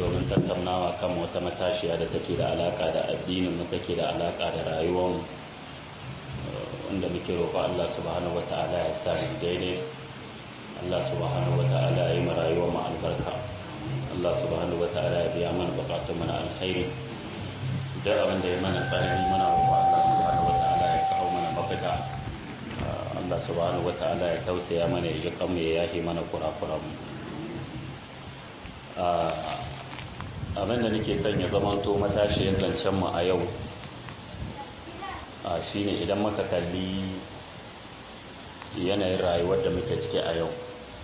domin tattaunawa kan wata matashiya da take da alaka da addinin mu take da alaka da rayuwar wanda muke roƙo Allah subhanahu wata'ala ya sa mu daidai Allah subhanahu wata'ala ya yi mu rayuwar mu albarka Allah subhanahu wata'ala ya biya mana bukatun mu na alkhairi duk abin da ya mana tsanani mana roƙo Allah subhanahu wata'ala ya kawo mana mafita Allah subhanahu wata'ala ya tausaya mana ya ji kanmu ya yahi mana kurakuran mu abin da nake son ya zamanto matashiyar zancen mu a yau shine idan muka kalli yanayin rayuwar da muke ciki a yau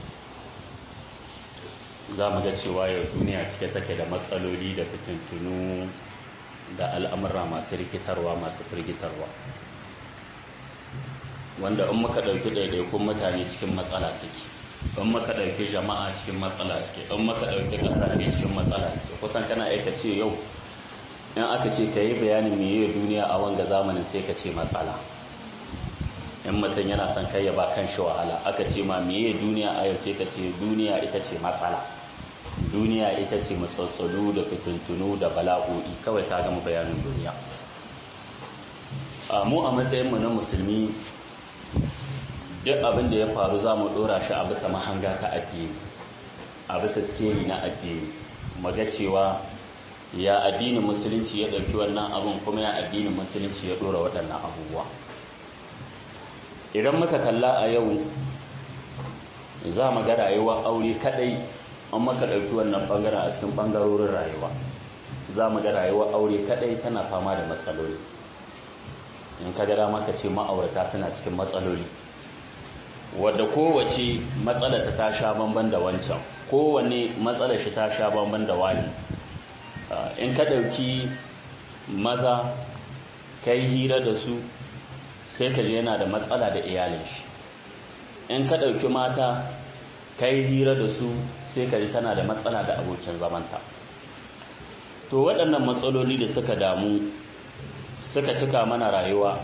za mu ga cewa yau duniya cike take da matsaloli da fitintunu da al'amura masu rikitarwa masu firgitarwa wanda in muka ɗauki ɗaiɗaikun mutane cikin matsala suke in muka ɗauki jama'a cikin matsala suke in muka ɗauki ƙasashe cikin matsala suke kusan kana aika ce yau in aka ce ka yi bayanin meye duniya a wanga zamanin sai ka ce matsala in mutum yana son kai ya ba kan shi wahala aka ce ma meye duniya a yau sai ka ce duniya ita ce matsala duniya ita ce matsatsalu da fitintunu da bala'o'i kawai ta gama bayanin duniya a mu a matsayinmu na musulmi duk abin da ya faru za mu ɗora shi a bisa mahanga ta addini a bisa skeli na addini maga cewa ya addinin musulunci ya ɗauki wannan abin kuma ya addinin musulunci ya ɗora waɗannan abubuwa idan muka kalla a yau za mu ga rayuwa aure kaɗai an maka ɗauki wannan ɓangaren a cikin ɓangarorin rayuwa za mu ga rayuwa aure kaɗai tana fama da matsaloli in ka gara maka ce ma'aurata suna cikin matsaloli wadda kowace matsala ta ta sha bamban da wancan kowane matsalar shi ta sha bamban da wani in ka ɗauki maza ka yi hira da su sai ka je yana da matsala da iyalin shi in ka ɗauki mata ka yi hira da su sai ka ji tana da matsala da abokin zamanta to waɗannan matsaloli da suka damu suka cika mana rayuwa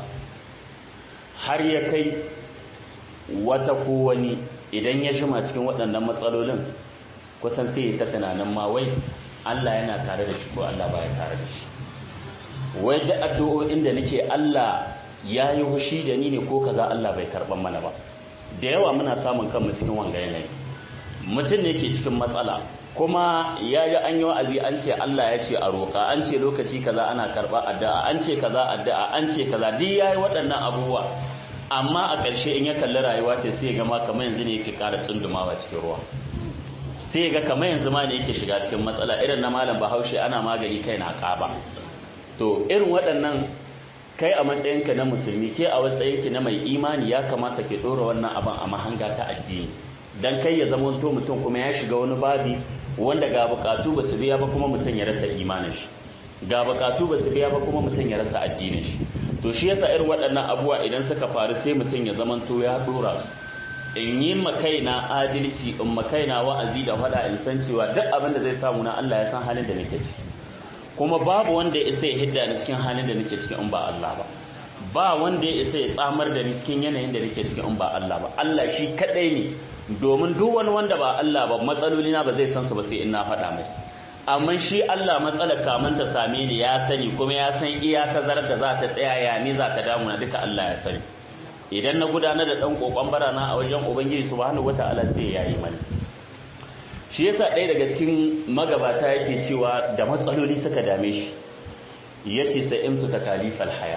har ya kai wata ko wani idan ya shima cikin waɗannan matsalolin kusan sai ta tunanin ma wai Allah yana tare da shi ko Allah baya tare da shi wai da addu'o'in da nake Allah ya yi hushi da ni ne ko kaza Allah bai karban mana ba da yawa muna samun kanmu cikin wanga yanayi mutum ne ke cikin matsala kuma ya yi an yi wa'azi an ce Allah ya ce a roƙa an ce lokaci kaza ana karɓa addu'a an ce kaza addu'a an ce kaza duk yayi waɗannan abubuwa amma a ƙarshe in ya kalli rayuwa ta sai ga ma kamar yanzu ne yake ƙara tsundumawa cikin ruwa sai ga kamar yanzu ma ne yake shiga cikin matsala irin na malam bahaushe ana magani kai na ƙaba to irin waɗannan kai a matsayinka na musulmi ke a matsayinki na mai imani ya kamata ke ɗora wannan abin a mahanga ta addini dan kai ya zama to mutum kuma ya shiga wani babi wanda ga bukatu ba su biya ba kuma mutum ya rasa imanin shi ga bukatu ba su biya ba kuma mutum ya rasa addinin shi to shi yasa irin waɗannan abubuwa idan suka faru sai mutum ya zama to ya dora su in yi makaina adalci in makaina wa'azi da faɗa in san cewa duk abin da zai samu na Allah ya san halin da nake ciki kuma babu wanda ya isa ya hidda ni cikin halin da nake ciki in ba Allah ba ba wanda ya isa ya tsamar da ni cikin yanayin da nake ciki in ba Allah ba Allah shi kadai ne domin duk wani wanda ba Allah ba matsaloli na ba zai san su ba sai in na faɗa mai amma shi Allah matsalar kamun ta same ni ya sani kuma ya san iya tazarar da za ta tsaya ya ni za ta damu na duka Allah ya sani idan na gudanar da dan kokon barana a wajen ubangiji subhanahu wataala sai ya yi mani shi yasa ɗaya daga cikin magabata yake cewa da matsaloli suka dame shi yace sai imtu takalifal haya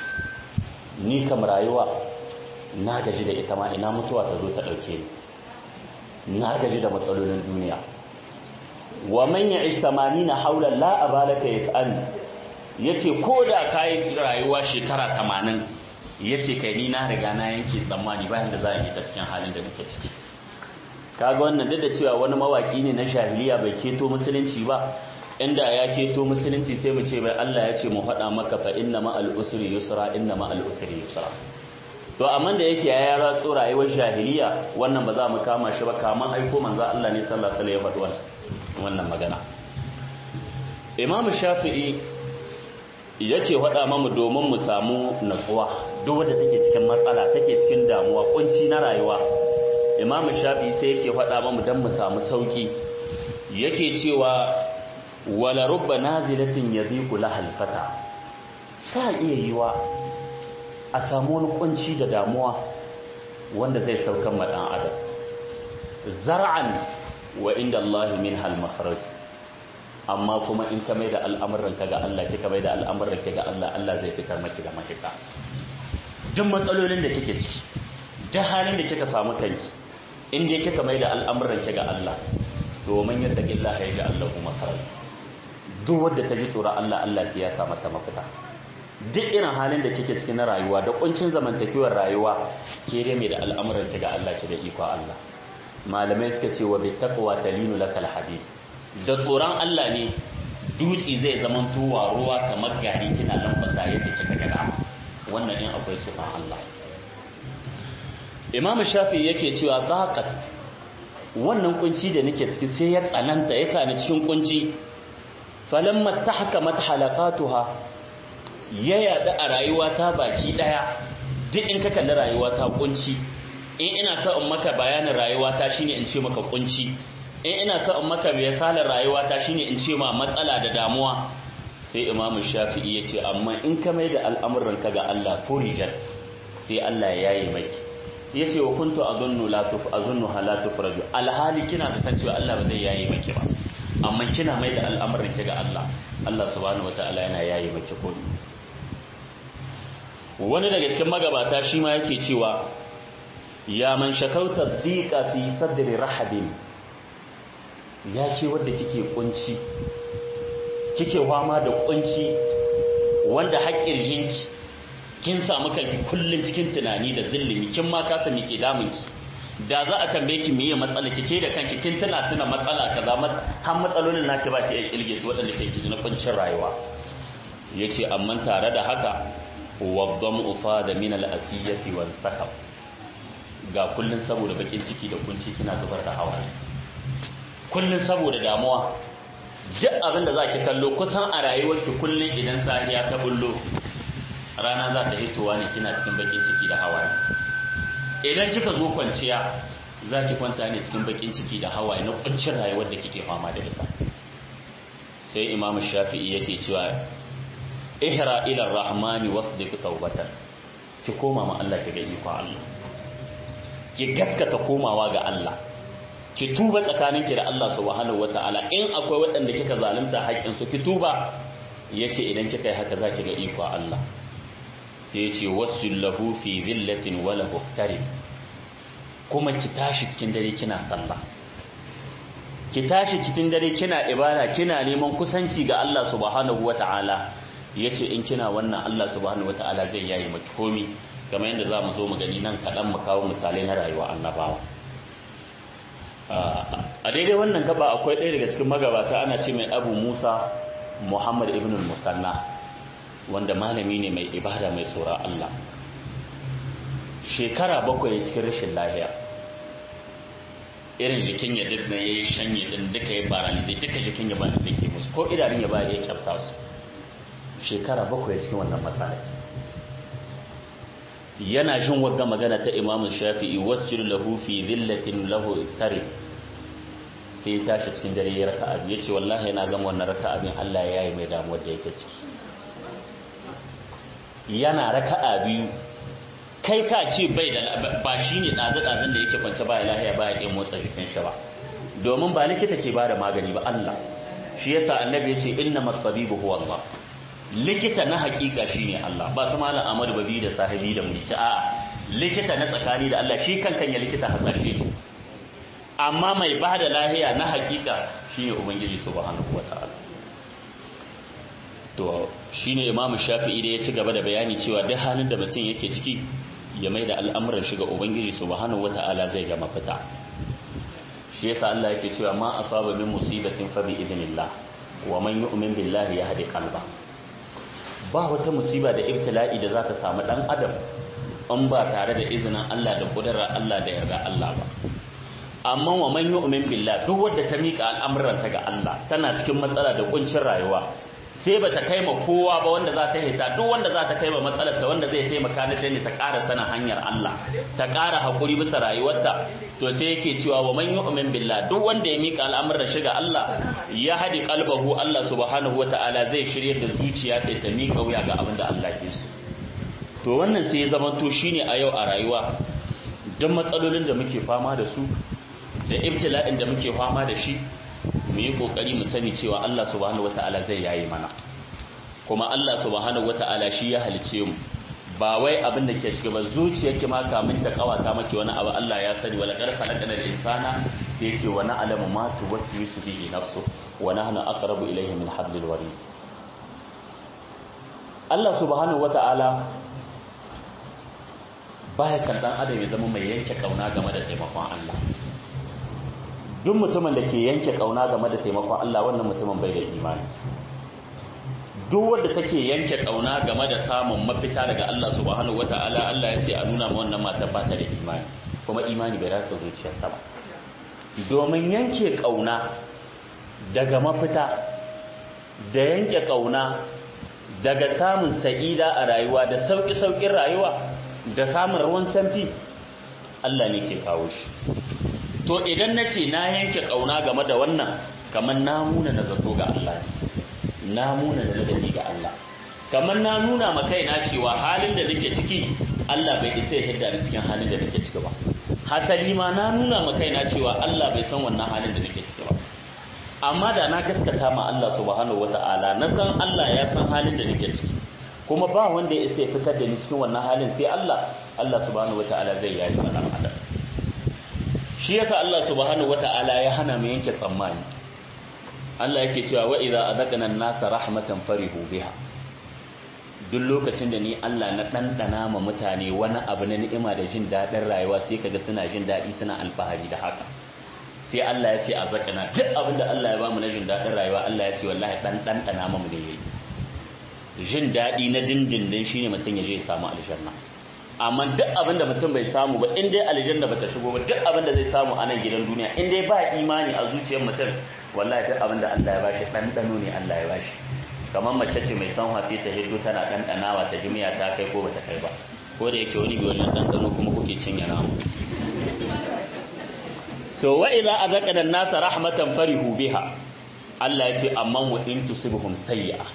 ni kam rayuwa na gaji da ita ma ina mutuwa ta zo ta ɗauke ni na gaji da matsalolin duniya wa man ya'ish 80 haula la abalaka yas'al yace ko da kai rayuwa shekara 80 yace kai ni na riga na yanke tsammani bayan da za a yi ta cikin halin da nake ciki kaga wannan duk da cewa wani mawaki ne na jahiliya bai keto musulunci ba inda ya keto musulunci sai mu ce bai Allah ya ce mu faɗa maka fa inna ma al-usri yusra inna ma al-usri yusra to amma da yake ya ratso rayuwar jahiliya wannan ba za mu kama shi ba kaman aiko manzo Allah ne sallallahu alaihi wasallam ya faɗi wannan magana Imam Shafi'i yace faɗa mamu domin mu samu natsuwa duk wanda take cikin matsala take cikin damuwa kunci na rayuwa Imam Shafi'i sai yake faɗa mamu dan mu samu sauki yake cewa wala rubba nazilatin yadhiqu lahal fata ta iya yiwa a samu wani kunci da damuwa wanda zai saukan ma dan adam zar'an wa inda Allah min hal makharaj amma kuma in ka mai da al'amuran ka ga Allah kika mai da al'amuran ki ga Allah Allah zai fitar maki da mafita duk matsalolin da kike ciki duk halin da kika samu kanki in dai kika mai da al'amuran ki ga Allah domin yadda Allah ya ji Allah kuma makharaj duk wanda ta ji tsoron Allah Allah sai ya sa mata mafita duk irin halin da kike cikin na rayuwa da kuncin zamantakewar rayuwa ke dai mai da al'amuran ki ga Allah ki da iko Allah malamai suka ce wa bittaqwa talinu lakal hadid da tsoron Allah ne dutse zai zaman tuwa ruwa kamar gari kina lambasa yadda kika ga wannan in akwai tsoron Allah Imam Shafi yake cewa zaqat wannan kunci da nake ciki sai ya tsananta ya sani cikin kunci falamma stahkamat halaqatuha ya yada a rayuwa ta baki daya duk in ka kalli rayuwa ta kunci in ina sa in maka bayanin rayuwa ta shine in ce maka kunci in ina sa in maka misalin rayuwa ta shine in ce ma matsala da damuwa sai imamu shafi'i ya ce amma in ka mai da al'amuran ka ga Allah furijat sai Allah ya yi maki ya ce wa kuntu azunnu la tuf azunnu la tufraju alhali kina da kan cewa Allah ba zai yayi maki ba amma kina mai da al'amuran ki ga Allah Allah subhanahu wataala yana yayi maki ko wani daga cikin magabata shi ma yake cewa ya man shakauta dhiqa fi sadri rahabin ya ce wadda kike kunci kike fama da kunci wanda haƙƙin jinki kin samu kanki kullun cikin tunani da zillimi kin ma kasa me ke damun ki da za a tambaye ki meye matsala kike da kanki kin tana tuna matsala kaza har matsalolin naki ba ki iya kilge su waɗanda ke ji na kuncin rayuwa yace amma tare da haka wadam ufada min al-asiyati wal sakab ga kullun saboda bakin ciki da kunci kina zubar da hawaye kullun saboda damuwa duk abin da za ki kallo kusan a rayuwarki kullun idan safiya ta bullo rana za ta hitowa ne kina cikin bakin ciki da hawaye idan kika zo kwanciya za ki kwanta ne cikin bakin ciki da hawaye na kuncin rayuwar da kike fama da ita sai imamu shafi'i yake cewa ihra ila rahmani wasdiq tawbatan ki koma ma Allah ki ga iko Allah ki gaskata komawa ga Allah ki tuba tsakaninki da Allah subhanahu wataala in akwai waɗanda kika zalunta haƙƙin su ki tuba yace idan kika yi haka zaki ga iko Allah sai yace wasul lahu fi dhillatin wa lahu kuma ki tashi cikin dare kina sallah ki tashi cikin dare kina ibada kina neman kusanci ga Allah subhanahu wataala yace in kina wannan Allah subhanahu wataala zai yayi maki komi kamar yadda zamu zo mu gani nan kadan mu kawo misalai na rayuwa annabawa a daidai wannan gaba akwai ɗaya daga cikin magabata ana ce mai abu musa muhammad ibn musanna wanda malami ne mai ibada mai tsoron allah shekara bakwai cikin rashin lahiya irin jikin ya duk na ya yi shanye din duka ya paralize duka jikin ya bani da ke musu ko idanun ya bani ya kyafta su shekara bakwai cikin wannan matsala yana jin wagga magana ta imamu shafi'i wasjud lahu fi dhillatin lahu tare sai ya tashi cikin dare ya raka'a ya ce wallahi yana gama wannan raka'a bin Allah ya yi mai damuwar da yake ciki yana raka'a biyu kai ka ce bai da ba shine dazu dazun da yake kwance ba lahiya ba ya motsa jikin shi ba domin ba likita ke bada magani ba Allah shi yasa annabi ya ce innamat tabibu huwa Allah likita na hakika shine Allah ba su malam Ahmad Babi da sahibi da mulki a likita na tsakani da Allah shi kankan ya likita hasashe ne amma mai ba da lahiya na hakika shine ubangiji subhanahu wataala to shine Imam Shafi'i da ya ci gaba da bayani cewa duk halin da mutum yake ciki ya mai da al'amuran shiga ubangiji subhanahu wataala zai ga mafita shi yasa Allah yake cewa ma asaba min musibatin fa bi idnillah wa man yu'min billahi yahdi qalbahu ba wata musiba da ibtila'i da za ta samu dan adam an ba tare da izinin Allah da kudurar Allah da yarda Allah ba amma wa man yu'min billah duk wanda ta mika al'amuranta ga Allah tana cikin matsala da kuncin rayuwa sai ba ta kai ma kowa ba wanda za ta hita duk wanda za ta kai ma matsalar ta wanda zai taimaka na ne ta ƙara sanin hanyar Allah ta ƙara haƙuri bisa rayuwarta to sai yake cewa wa man yu'min billah duk wanda ya mika al'amuran shiga Allah ya hadi qalbahu Allah subhanahu wata'ala zai shirye da zuciya ta ta mika wuya ga abin da Allah ke so to wannan sai ya zama to shine a yau a rayuwa duk matsalolin da muke fama da su da ibtila'in da muke fama da shi mu yi kokari mu sani cewa Allah subhanahu wata'ala zai yayi mana kuma Allah subhanahu wata'ala shi ya halice mu ba wai abin da ke cike ba zuciyarki ma kamin ta kawata maki wani abu Allah ya sani wala qad khalaqana al-insana sai yake wa na'lamu ma tuwaswisu bihi nafsu wa nahnu aqrabu ilayhi min hablil warid Allah subhanahu wata'ala baya san dan adam ya zama mai yanke kauna game da taimakon Allah duk mutumin da ke yanke kauna game da taimakon Allah wannan mutumin bai da imani duk wanda take yanke kauna game da samun mafita daga Allah subhanahu wataala Allah ya ce a nuna ma wannan matar ba ta da imani kuma imani bai ratsa zuciyarta ba domin yanke kauna daga mafita da yanke kauna daga samun sa'ida a rayuwa da sauki saukin rayuwa da samun ruwan sanfi Allah ne ke kawo shi to idan na ce na yanke ƙauna game da wannan kamar na muna na zato ga Allah na muna da ladabi ga Allah kamar na nuna ma kaina cewa halin da nake ciki Allah bai isa ya hidda ni cikin halin da nake ciki ba hasali ma na nuna ma kaina cewa Allah bai san wannan halin da nake ciki ba amma da na gaskata ma Allah subhanahu wata'ala na san Allah ya san halin da nake ciki kuma ba wanda ya isa ya fitar da ni cikin wannan halin sai Allah Allah subhanahu wata'ala zai yayi mana adam shi yasa Allah subhanahu wata'ala ya hana mu yanke tsammani Allah yake cewa wa idza azaqna an-nasa rahmatan farihu biha duk lokacin da ni Allah na dandana ma mutane wani abu na ni'ima da jin dadin rayuwa sai kaga suna jin dadi suna alfahari da haka sai Allah ya ce azaqna duk abin da Allah ya ba mu na jin dadin rayuwa Allah ya ce wallahi dan dandana mu ne yayi jin dadi na dindindin shine mutum ya je ya samu aljanna amma duk abin da mutum bai samu ba in dai aljanna bata shigo ba duk abin da zai samu a nan gidan duniya in dai ba imani a zuciyar mutum wallahi duk abin da Allah ya bashi ɗanɗano ne Allah ya bashi kamar mace ce mai sanwa sai ta hiddo tana ɗanɗanawa ta jimiya ta kai ko bata kai ba ko da yake wani bi wannan ɗanɗano kuma kuke cinye namu to wa idza azaqana an-nasa rahmatan farihu biha Allah ya ce amma wa in tusibhum sayyi'a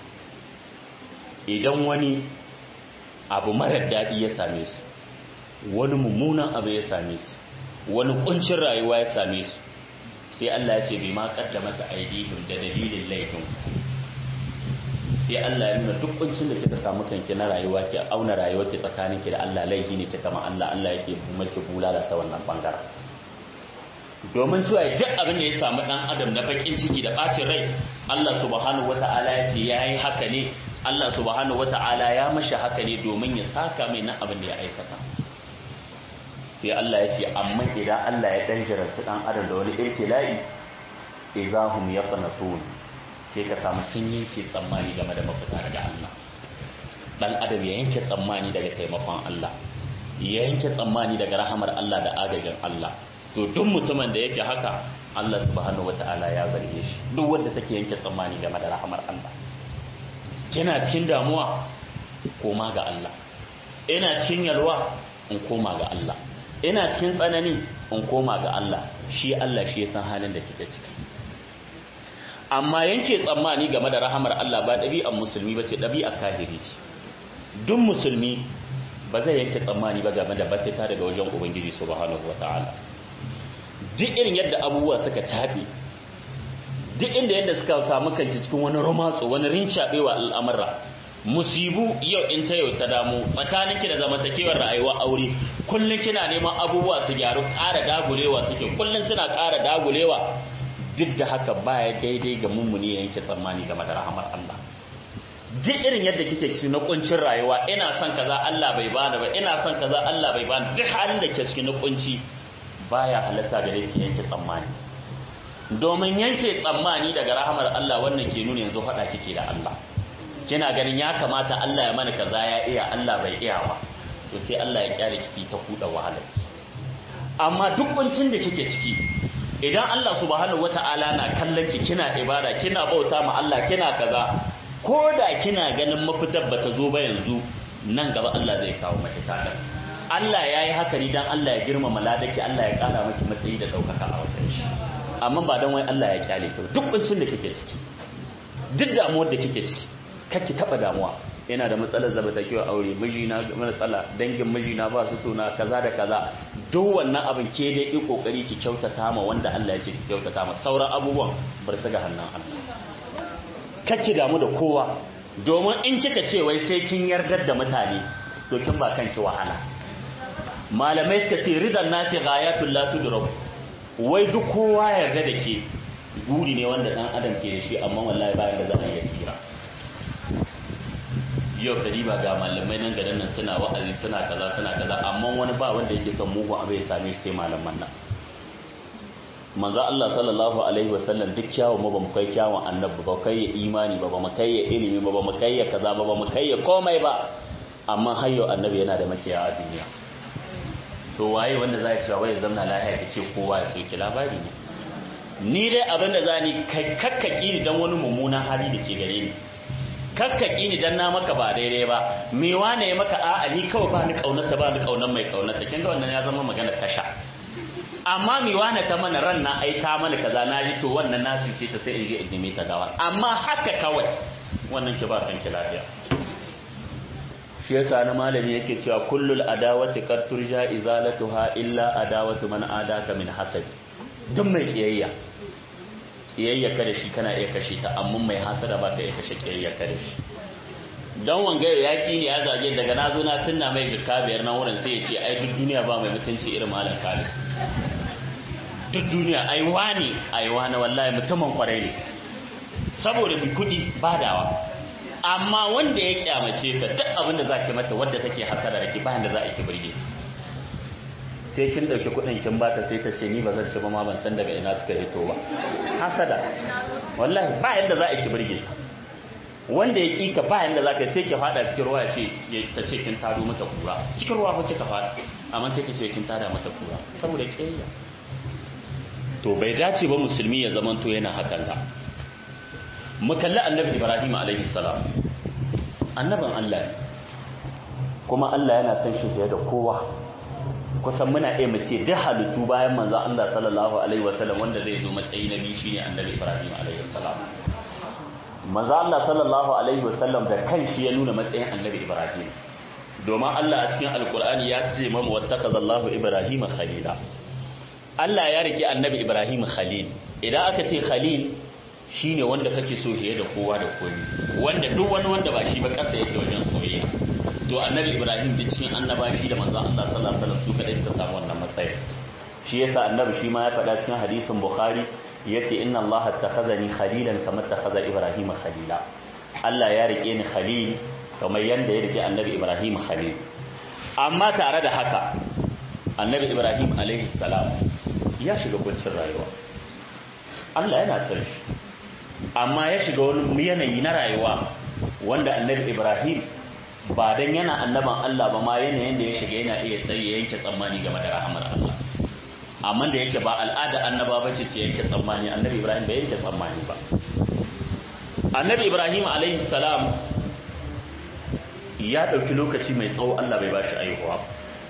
idan wani abu marar daɗi ya same su wani mummunan abu ya same su wani kuncin rayuwa ya same su sai Allah ya ce bai ma kaddama ta aidihim da dalilin laifin sai Allah ya nuna duk kuncin da kika samu kanki na rayuwa ki auna rayuwar ki tsakanin ki da Allah laifi ne kika ma Allah Allah yake maki bulala ta wannan bangaren domin cewa duk abin da ya samu dan adam na bakin ciki da bacin rai Allah subhanahu wataala ya ce yayi haka ne Allah subhanahu wata'ala ya mashi haka ne domin ya saka mai na abin da ya aikata sai Allah ya ce amma idan Allah ya dan jarabta dan adam da wani ibtila'i idahum yaqnatun sai ka samu sun yanke tsammani game da mafita daga Allah dan adam ya yanke tsammani daga taimakon Allah ya yanke tsammani daga rahamar Allah da agajin Allah to duk mutumin da yake haka Allah subhanahu wata'ala ya zarge shi duk wanda take yanke tsammani game da rahamar Allah kina cikin damuwa koma ga Allah ina cikin yalwa in koma ga Allah ina cikin tsanani in koma ga Allah shi Allah shi ya san halin da kike ciki amma yanke tsammani game da rahamar Allah ba ɗabi'ar musulmi ba ce ɗabi'ar kahiri ce duk musulmi ba zai yanke tsammani ba game da bafita daga wajen ubangiji subhanahu wata'ala duk irin yadda abubuwa suka taɓe duk inda yadda suka samu kanki cikin wani romatso wani rincaɓewa al'amura musibu yau in ta yau ta damu tsakaninki da zamantakewar rayuwa aure kullum kina neman abubuwa su gyaru ƙara dagulewa suke kullum suna ƙara dagulewa duk da haka baya daidai ga mummuni yanke tsammani game da rahamar Allah duk irin yadda kike ciki na kuncin rayuwa ina son kaza Allah bai bani ba ina son kaza Allah bai bani duk halin da ke ciki na kunci baya halatta gare ki yanke tsammani domin yanke tsammani daga rahamar Allah wannan ke nuna yanzu faɗa kike da Allah kina ganin ya kamata Allah ya mana kaza ya iya Allah bai iya ba to sai Allah ya kyale kiki ta kuda wahala amma duk kuncin da kike ciki idan Allah subhanahu wata'ala na kallon ki kina ibada kina bauta ma Allah kina kaza ko da kina ganin mafitar ba ta zo ba yanzu nan gaba Allah zai kawo mafita da Allah ya yi haka ni dan Allah ya girmama ladaki Allah ya kara maki matsayi da ɗaukaka a wajen shi amma ba don wai Allah ya kyale ki duk kuncin da kike ciki duk damuwar da kike ciki kake taba damuwa yana da matsalar zamantakewa aure mijina matsala dangin mijina ba su suna kaza da kaza duk wannan abin ke dai yi kokari ki kyautata ma wanda Allah ya ce ki kyautata ma sauran abubuwan bar su ga hannun Allah kake damu da kowa domin in kika ce wai sai kin yardar da mutane to kin ba kanki wahala malamai suka ce ridan nasi ghayatul la tudrak wai duk kowa yarda da ke guri ne wanda dan adam ke da shi amma wallahi bayan da za a iya tsira yau kariba ga malamai nan garin nan suna wa'azi suna kaza suna kaza amma wani ba wanda yake son mugun abu ya same shi sai malaman nan manzo Allah sallallahu alaihi wasallam duk kyawun mu ba mu kai kyawun annabi ba kai ya imani ba ba mu kai ya ilimi ba ba mu kai ya kaza ba ba mu kai ya komai ba amma har yau annabi yana da makiya a duniya to waye wanda za ya ce wai zamna lafiya ka ce kowa ya soki labari ne ni dai abin da za ni kakkaki ni dan wani mummunan hali da ke gare ni kakkaki ni dan na maka ba daidai ba me wane ya maka a'a ni kawai ba ni kaunarta ba ni kaunar mai kaunarta kin ga wannan ya zama magana tasha amma mi wane ta mana ran na ai ta mana kaza na ji to wannan na ce ta sai in je in neme ta gawa amma haka kawai wannan ki ba kanki lafiya shi yasa na malami yake cewa kullul adawati qad turja izalatuha illa adawatu man adaka min hasad duk mai kiyayya kiyayya kada shi kana iya kashe ta amma mai hasada ba ka iya kashe kiyayya kada shi don wanga ya ki ne ya zage daga na zo na sunna mai jikka biyar na wurin sai ya ce ai duk duniya ba mai mutunci irin malam Khalid duk duniya ai wani ai wani wallahi mutumin kwarai ne saboda bi kudi badawa amma wanda ya kyamace ka duk abin da zaki mata wadda take hasada rake bayan da za a ki burge sai kin dauki kudin kin bata sai ta ce ni ba zan ci ba ma ban san daga ina suka fito ba hasada wallahi ba yanda za a ki burge wanda ya kika ba yanda za ka sai ki fada cikin ruwa ce ta ce kin tado mata kura cikin ruwa ba kika fada amma sai ta ce kin tada mata kura saboda kiyayya to bai dace ba musulmi ya zamanto yana hakan da mu kalli annabi ibrahim alaihi salam annaban Allah kuma Allah yana son shi fiye da kowa kusan muna iya mu ce duk halittu bayan manzo Allah sallallahu alaihi wasallam wanda zai zo matsayi na biyu shine annabi ibrahim alaihi salam manzo Allah sallallahu alaihi wasallam da kanshi ya nuna matsayin annabi ibrahim domin Allah a cikin alkur'ani ya ce mamu wattakaza ibrahim khalila Allah ya rike annabi Ibrahim Khalil idan aka ce Khalil shine wanda kake so fiye da kowa da komai wanda duk wani wanda ba shi ba kasa yake wajen soyayya to annabi Ibrahim duk cikin annaba shi da manzon Allah sallallahu alaihi wasallam su kadai suka samu wannan matsayi shi yasa annabi shi ma ya faɗa cikin hadisin Bukhari yace inna Allah attakhazani khalilan kama attakhadha Ibrahim khalila Allah ya rike ni khalil kamar yanda ya rike annabi Ibrahim khalil amma tare da haka annabi Ibrahim alaihi salam ya shiga kuncin rayuwa Allah yana son shi amma ya shiga wani yanayi na rayuwa wanda annabi Ibrahim ba dan yana annaban Allah ba ma yanayin da ya shiga yana iya tsaye yanke tsammani game da rahamar Allah amma da yake ba al'ada annaba ba ce ta yanke tsammani annabi Ibrahim bai yanke tsammani ba annabi Ibrahim alaihi salam ya ɗauki lokaci mai tsawo Allah bai ba shi aihuwa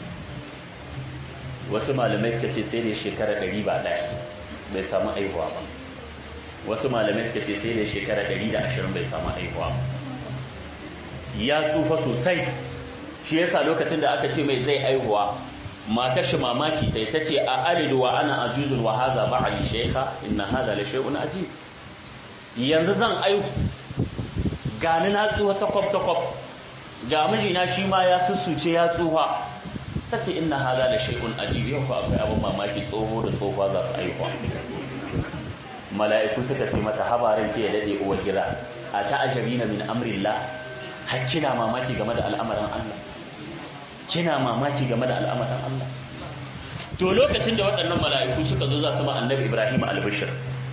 wasu malamai suka ce sai da shekara ɗari ba ɗaya bai samu aihuwa ba wasu malamai suka ce sai da shekara ɗari da ashirin bai samu aihuwa ya tsufa sosai shi yasa lokacin da aka ce mai zai aihuwa matar shi mamaki ta ta ce a alidu wa ana ajuzun wa haza ba ali shekha inna haza la shay'un ajib yanzu zan aihu gani na tsuwa takwab takwab ga mijina shi ma ya sussuce ya tsufa ta ce ina haza da shaikun ajibi yau akwai abin mamaki tsoho da tsofa za su aihuwa mala'iku suka ce mata habarin ke ya daɗe uwar gida a ta ajabi na min amrillah har kina mamaki game da al'amarin Allah kina mamaki game da al'amarin Allah to lokacin da waɗannan mala'iku suka zo za su ma annabi Ibrahim albishir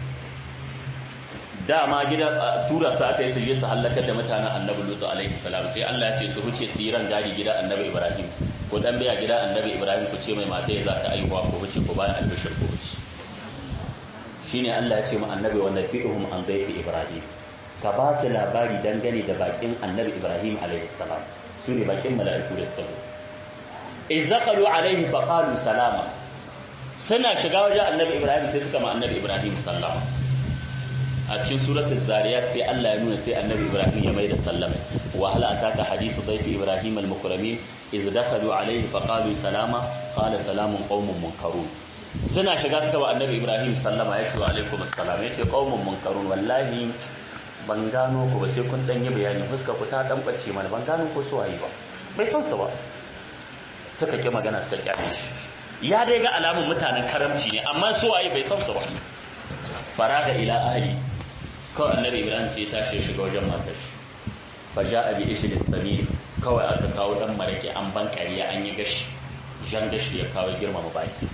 dama gidan tura su aka yi su je su halakar da mutanen annabi Lutu alaihi salam sai Allah ya ce su huce su yi ran gadi gidan annabi Ibrahim ko dan biya gidan annabi Ibrahim ku ce mai mata ya za ta aihuwa ko huce ko bayan albishir ko huce shine Allah ya ce mu annabi wa nabiyuhum an dayfi Ibrahim ka ba su labari dangane da bakin annabi ibrahim alaihi salam su ne bakin mala'iku da suka zo iz dakhalu alaihi fa qalu salama suna shiga wajen annabi ibrahim sai suka ma annabi ibrahim sallama a cikin suratul zariyat sai Allah ya nuna sai annabi ibrahim ya mai da sallama wa hal ataka hadithu dayfi ibrahim al-mukramin iz dakhalu alaihi fa qalu salama qala salamun qaumun munkarun suna shiga suka ba annabi ibrahim sallama ya ce wa alaikum assalam ya ce qaumun munkarun wallahi ban gano ku ba sai kun dan yi bayani fuska ku ta dan bace mana ban gano ko su waye ba bai san su ba suka ki magana suka kyale shi ya dai ga alamun mutanen karamci ne amma su waye bai san su ba faraga ila ahli kawai annabi ibrahim sai ya tashi ya shiga wajen matar shi fa ja'a bi ishlin samin kawai aka kawo dan marake an ban kariya an yi gashi jan gashi ya kawo girmama baki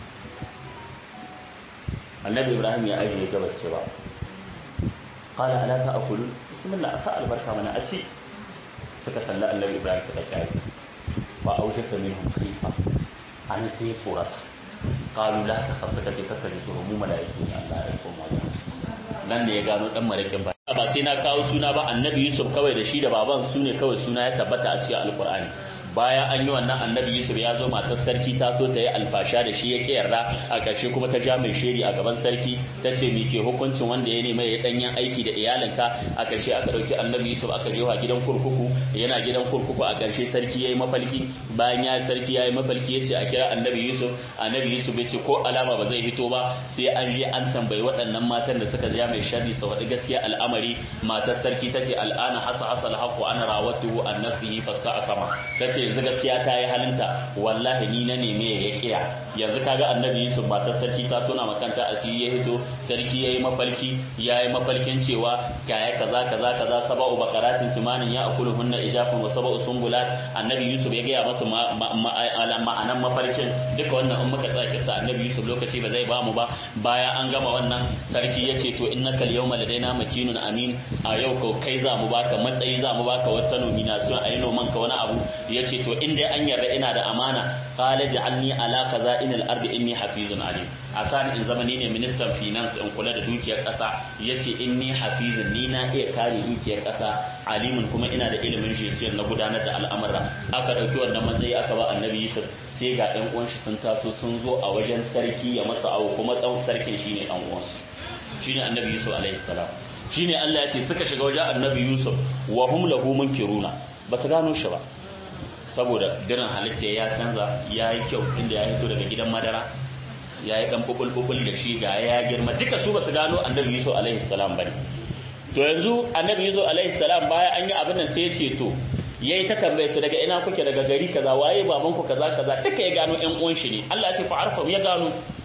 annabi ibrahim ya ajiye gabas cewa qala ala ta'kulu bismillah asa albarka mana a ci suka salla annabi ibrahim suka kyale fa aujasa minhum khifa an sai furata qalu la takhaf suka ce kaka ji mu malaiku ne Allah ya koma nan ne ya gano dan marakin ba ba sai na kawo suna ba annabi yusuf kawai da shi da baban su ne kawai suna ya tabbata a cikin alqur'ani bayan an yi wannan annabi yusuf ya zo matar sarki ta so ta yi alfasha da shi ya ke yarda a ƙarshe kuma ta ja mai shiri a gaban sarki ta ce mi ke hukuncin wanda ya nema ya danyen aiki da iyalinka a ƙarshe aka ɗauki annabi yusuf aka je wa gidan kurkuku yana gidan kurkuku a ƙarshe sarki ya yi mafalki bayan ya sarki ya yi mafalki ya ce a kira annabi yusuf annabi yusuf ya ce ko alama ba zai hito ba sai an je an tambayi waɗannan matan da suka ja mai sharri sa waɗi gaskiya al'amari matar sarki ta ce al'ana hasa hasa alhaqu ana rawatuhu an nafsihi fasta sama ta ce yanzu gaskiya ta yi halinta wallahi ni na neme ya kiya yanzu kaga annabi yusuf matar sarki ta tona makanta asiri ya hito sarki yayi mafalki yayi mafalkin cewa kaya kaza kaza kaza saba'u baqaratin simanin ya akuluhunna ijafun wa saba'u sumbulat annabi yusuf ya gaya masa ma'anan mafarkin duka wannan in muka tsaya kisa annabi yusuf lokaci ba zai bamu ba bayan an gama wannan sarki ya ce to innaka al-yawma ladaina makinun amin a yau ko kai za mu baka matsayi za mu baka wata nomination a yi noman ka wani abu ya ce to in dai an yarda ina da amana qala ja'alni ala khaza'in al-ardi inni hafizun alim asan in zama ni ne ministan finance in kula da dukiyar kasa yace inni hafizun ni na iya kare dukiyar kasa alimun kuma ina da ilimin gestion na gudanar da al'amura aka dauki wannan matsayi aka ba annabi Yusuf sai ga ɗan uwan shi sun taso sun zo a wajen sarki ya masa awo kuma ɗan sarkin shine ɗan uwansu shine annabi Yusuf alaihi salam shine Allah ya ce suka shiga wajen annabi Yusuf wa hum lahu munkiruna ba su gano shi ba saboda dirin halitta ya canza ya yi kyau inda ya hito daga gidan madara ya yi ɗan bubul da shi ga ya girma duka su ba su gano annabi Yusuf alaihi salam bane to yanzu annabi Yusuf alaihi salam baya an yi abin nan sai ya ce to yayi ta tambaye su daga ina kuke daga gari kaza waye baban ku kaza kaza duka ya gano ƴan uwan shi ne Allah ya ce fa arfa ya gano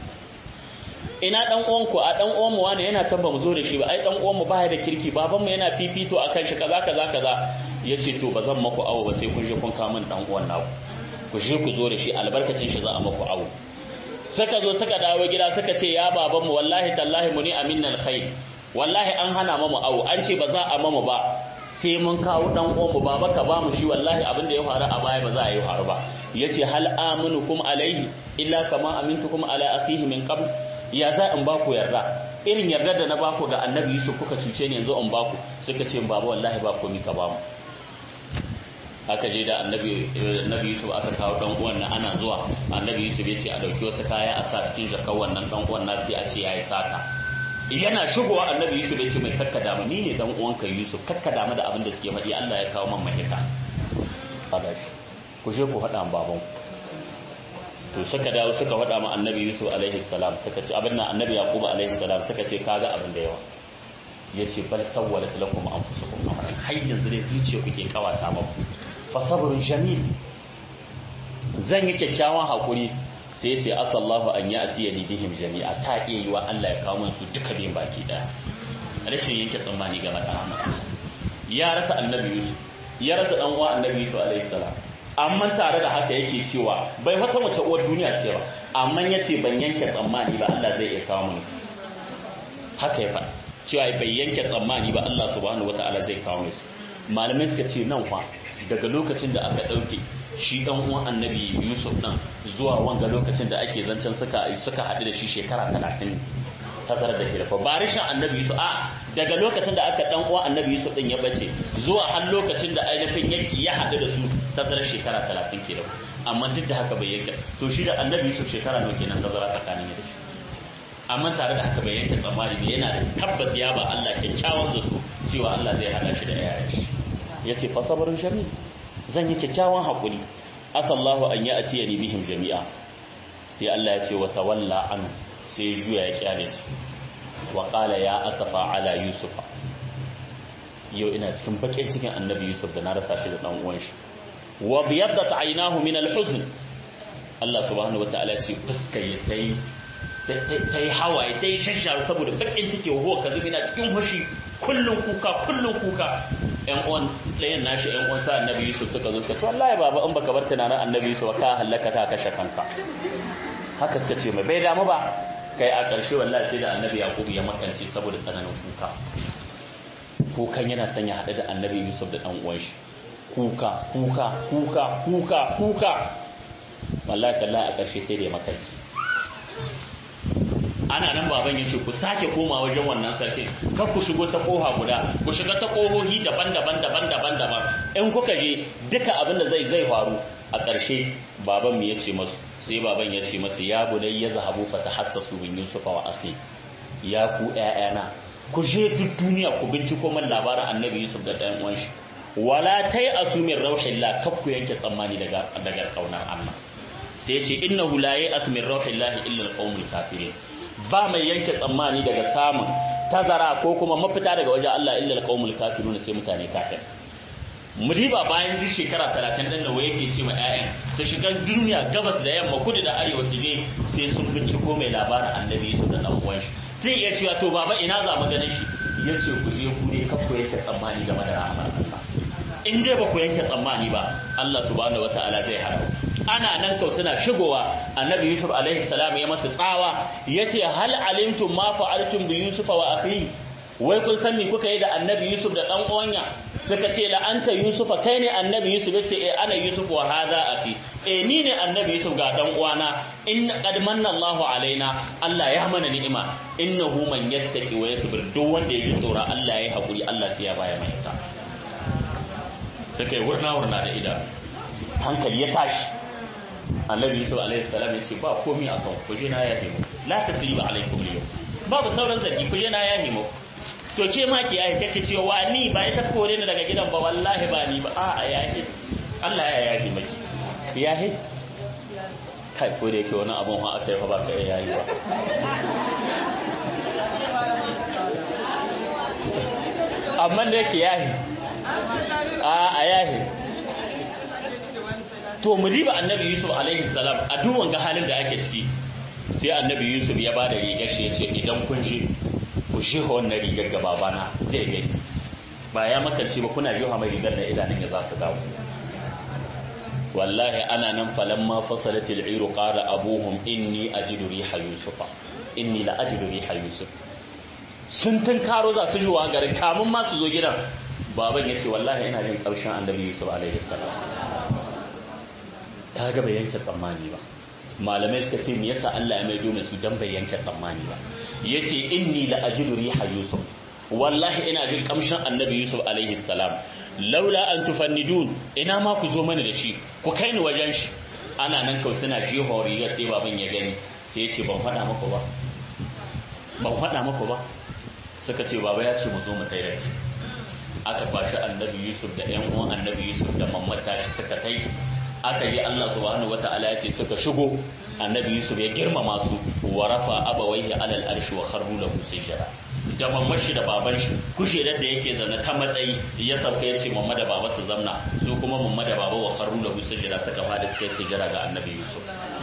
ina dan uwan ku a dan uwan mu wani yana can ba mu zo da shi ba ai dan uwan mu baya da kirki baban mu yana fifito akan shi kaza kaza kaza yace to ba zan maku awo ba sai kun je kun kawo min dan uwan naku ku je ku zo da shi albarkacin shi za a maku awo suka zo suka dawo gida suka ce ya baban mu wallahi tallahi muni aminnal khair wallahi an hana mu awo an ce ba za a mamu ba sai mun kawo dan uwan mu baba ka ba mu shi wallahi abin da ya faru a baya ba za a yi faru ba yace hal aminukum alaihi illa kama amintukum ala akhihi min qabl ya za in baku yarda irin yarda da na baku ga annabi Yusuf kuka cuce ni yanzu in baku suka ce baba wallahi ba komai ka ba mu aka je da annabi annabi Yusuf aka kawo dan uwan nan ana zuwa annabi Yusuf ya ce a dauki wasu kaya a sa cikin jakar wannan dan uwan nasi a ce yayi sata yana shigowa annabi Yusuf ya ce mai kakka damu ni ne dan uwanka Yusuf kakka damu da abin da suke faɗi Allah ya kawo man mahita kada shi ku je ku faɗa baban to suka dawo suka faɗa ma annabi Yusuf alaihi salam suka ce abin nan annabi Yaqub alaihi salam suka ce kaga abin da yawa yace bal sawwalat lakum anfusukum amran har yanzu dai zuciya kuke kawata muku fa sabrun jamil zan yi kyakkyawan hakuri sai ya ce asallahu an ya asiya ni bihim jami'a ta iya yi wa Allah ya kawo su duka biyan baki daya rashin yanke tsammani game da rahama ya rasa annabi Yusuf ya rasa dan uwa annabi Yusuf alaihi salam amma tare da haka yake cewa bai fasa wace uwar duniya ce ba amma yace ban yanke tsammani ba Allah zai iya kawo mu haka ya faɗa cewa bai yanke tsammani ba Allah subhanahu wataala zai kawo mu malamai suka ce nan fa daga lokacin da aka ɗauke shi ɗan uwan annabi yusuf ɗin zuwa wanga lokacin da ake zancen suka suka haɗu da shi shekara talatin tazarar da ke da ba rishin annabi yusuf a daga lokacin da aka dan uwa annabi yusuf din ya bace zuwa har lokacin da ainihin yaki ya haɗu da su tazarar shekara talatin ke da amma duk da haka bai yanke to shi da annabi yusuf shekara nawa kenan tazara tsakanin da shi amma tare da haka bai yanke tsammani ne yana da tabbas ya ba Allah kyakkyawan zato cewa Allah zai hada shi da yayan shi yace fa sabrun shami zan yi kyakkyawan hakuri asallahu an ya'tiyani bihim jami'a sai Allah ya ce wa tawalla an sai juya ya kyale su wa qala ya asafa ala yusufa yau ina cikin bakin cikin annabi yusuf da na rasa shi da dan uwan shi wa biyaddat aynahu min al-huzn Allah subhanahu wataala ya ce fuskar ya tayi ta yi hawaye ta yi shashar saboda bakin ciki wa ka zubi na cikin hushi kullum kuka kullum kuka yan uwan ɗayan nashi yan uwan sa annabi yusuf suka zo suka ce wallahi baba in baka bar tunanin annabi yusuf ka halaka ta kashe kanka haka suka ce mai bai damu ba kai a ƙarshe wallahi sai da annabi yakubu ya makance saboda tsananin kuka kukan yana sanya haɗe da annabi yusuf da ɗan uwan shi kuka kuka kuka kuka kuka wallahi tallahi a ƙarshe sai da ya makance ana nan baban ya ce ku sake koma wajen wannan sarkin kar ku shigo ta koha guda ku shiga ta kohohi daban-daban daban-daban daban in kuka je duka abin da zai zai faru a ƙarshe baban mu ya ce masu sai baban ya ce masu ya bunai ya zahabu fa tahassasu min yusufa wa akhi ya ku ƴaƴana ku je duk duniya ku binciko man labarin annabi yusuf da ɗayan uwan shi wala tai asumin rauhillah kar ku yanke tsammani daga daga kaunar Allah sai ya ce innahu la ya'as min rauhillahi illa alqaumul kafirin ba mai yanke tsammani daga samun tazara ko kuma mafita daga wajen Allah illa alqaumul kafirun sai mutane kafir mudiba bayan duk shekara 30 din da waye yake ce ma ƴaƴan su shiga duniya gabas da yamma kudu da arewa su je sai sun binciko mai labarin annabi su da dan uwan shi zai iya cewa to baba ina za mu ganin shi yace ku je ku ne kakku yanke tsammani game da rahmar Allah in dai ba ku yanke tsammani ba Allah subhanahu wataala zai hana ana nan kau suna shigowa annabi yusuf alaihi salam ya masa tsawa yace hal alimtum ma fa'altum bi yusufa wa akhi wai kun san me kuka yi da annabi yusuf da dan uwanya suka ce la anta yusufa kai ne annabi yusuf yace eh ana yusuf wa hadha akhi eh ni ne annabi yusuf ga dan uwana in qad manna Allahu alaina Allah ya mana ni'ima innahu man yattaqi wa yasbir duk wanda ya ji tsoro Allah ya hakuri Allah sai ya baya mai ta suka yi wurna wurna da idan hankali ya tashi annabi yusuf alaihi salam ya ce ba komai a kan ku je na yahe mu la tasriba alaikum al babu sauran zargi ku je na yahe mu to ke ma ki ai kake cewa wa ni ba ita kore ni daga gidan ba wallahi ba ni ba a a yahe Allah ya yahe maki yahe kai ko da yake wani abun ha aka yi fa ba ka yayi ba amma da yake yahe a a yahe to mu diba annabi yusuf alaihi salam a duk wanga halin da ake ciki sai annabi yusuf ya bada rigar shi yace idan kun je ku shi wannan rigar ga babana zai gani ba ya makance ba kuna jiha mai rigar da idanun ya za su dawo wallahi ana nan falamma fasalat al-iru qala abuhum inni ajidu riha yusufa inni la ajidu riha yusuf sun tun karo za su juwa garin kamun ma su zo gidan baban yace wallahi ina jin karshen annabi yusuf alaihi salam ta ga bai yanke tsammani ba malamai suka ce me yasa Allah ya maido mai su dan bai yanke tsammani ba yace inni la ajidu riha yusuf wallahi ina jin kamshin annabi yusuf alaihi salam laula an tufannidun ina ma ku zo mana da shi ku kai ni wajen shi ana nan kawai suna jeho rigar sai baban ya gani sai ya ce ban faɗa muku ba ban faɗa muku ba suka ce baba ya ce mu zo mu tai da shi aka kwashi annabi yusuf da ƴan uwan annabi yusuf da mamata shi suka kai aka yi Allah subhanahu wata'ala ya ce suka shigo annabi Yusuf ya girmama su wa rafa abawaihi alal arshi wa kharru lahu sujada da mamman shi da baban shi kujerar da yake zana ta matsayi ya sauka ya ce mamma da baba su zamna su kuma mamma da baba wa kharru lahu sujada suka fada suka yi sujada ga annabi Yusuf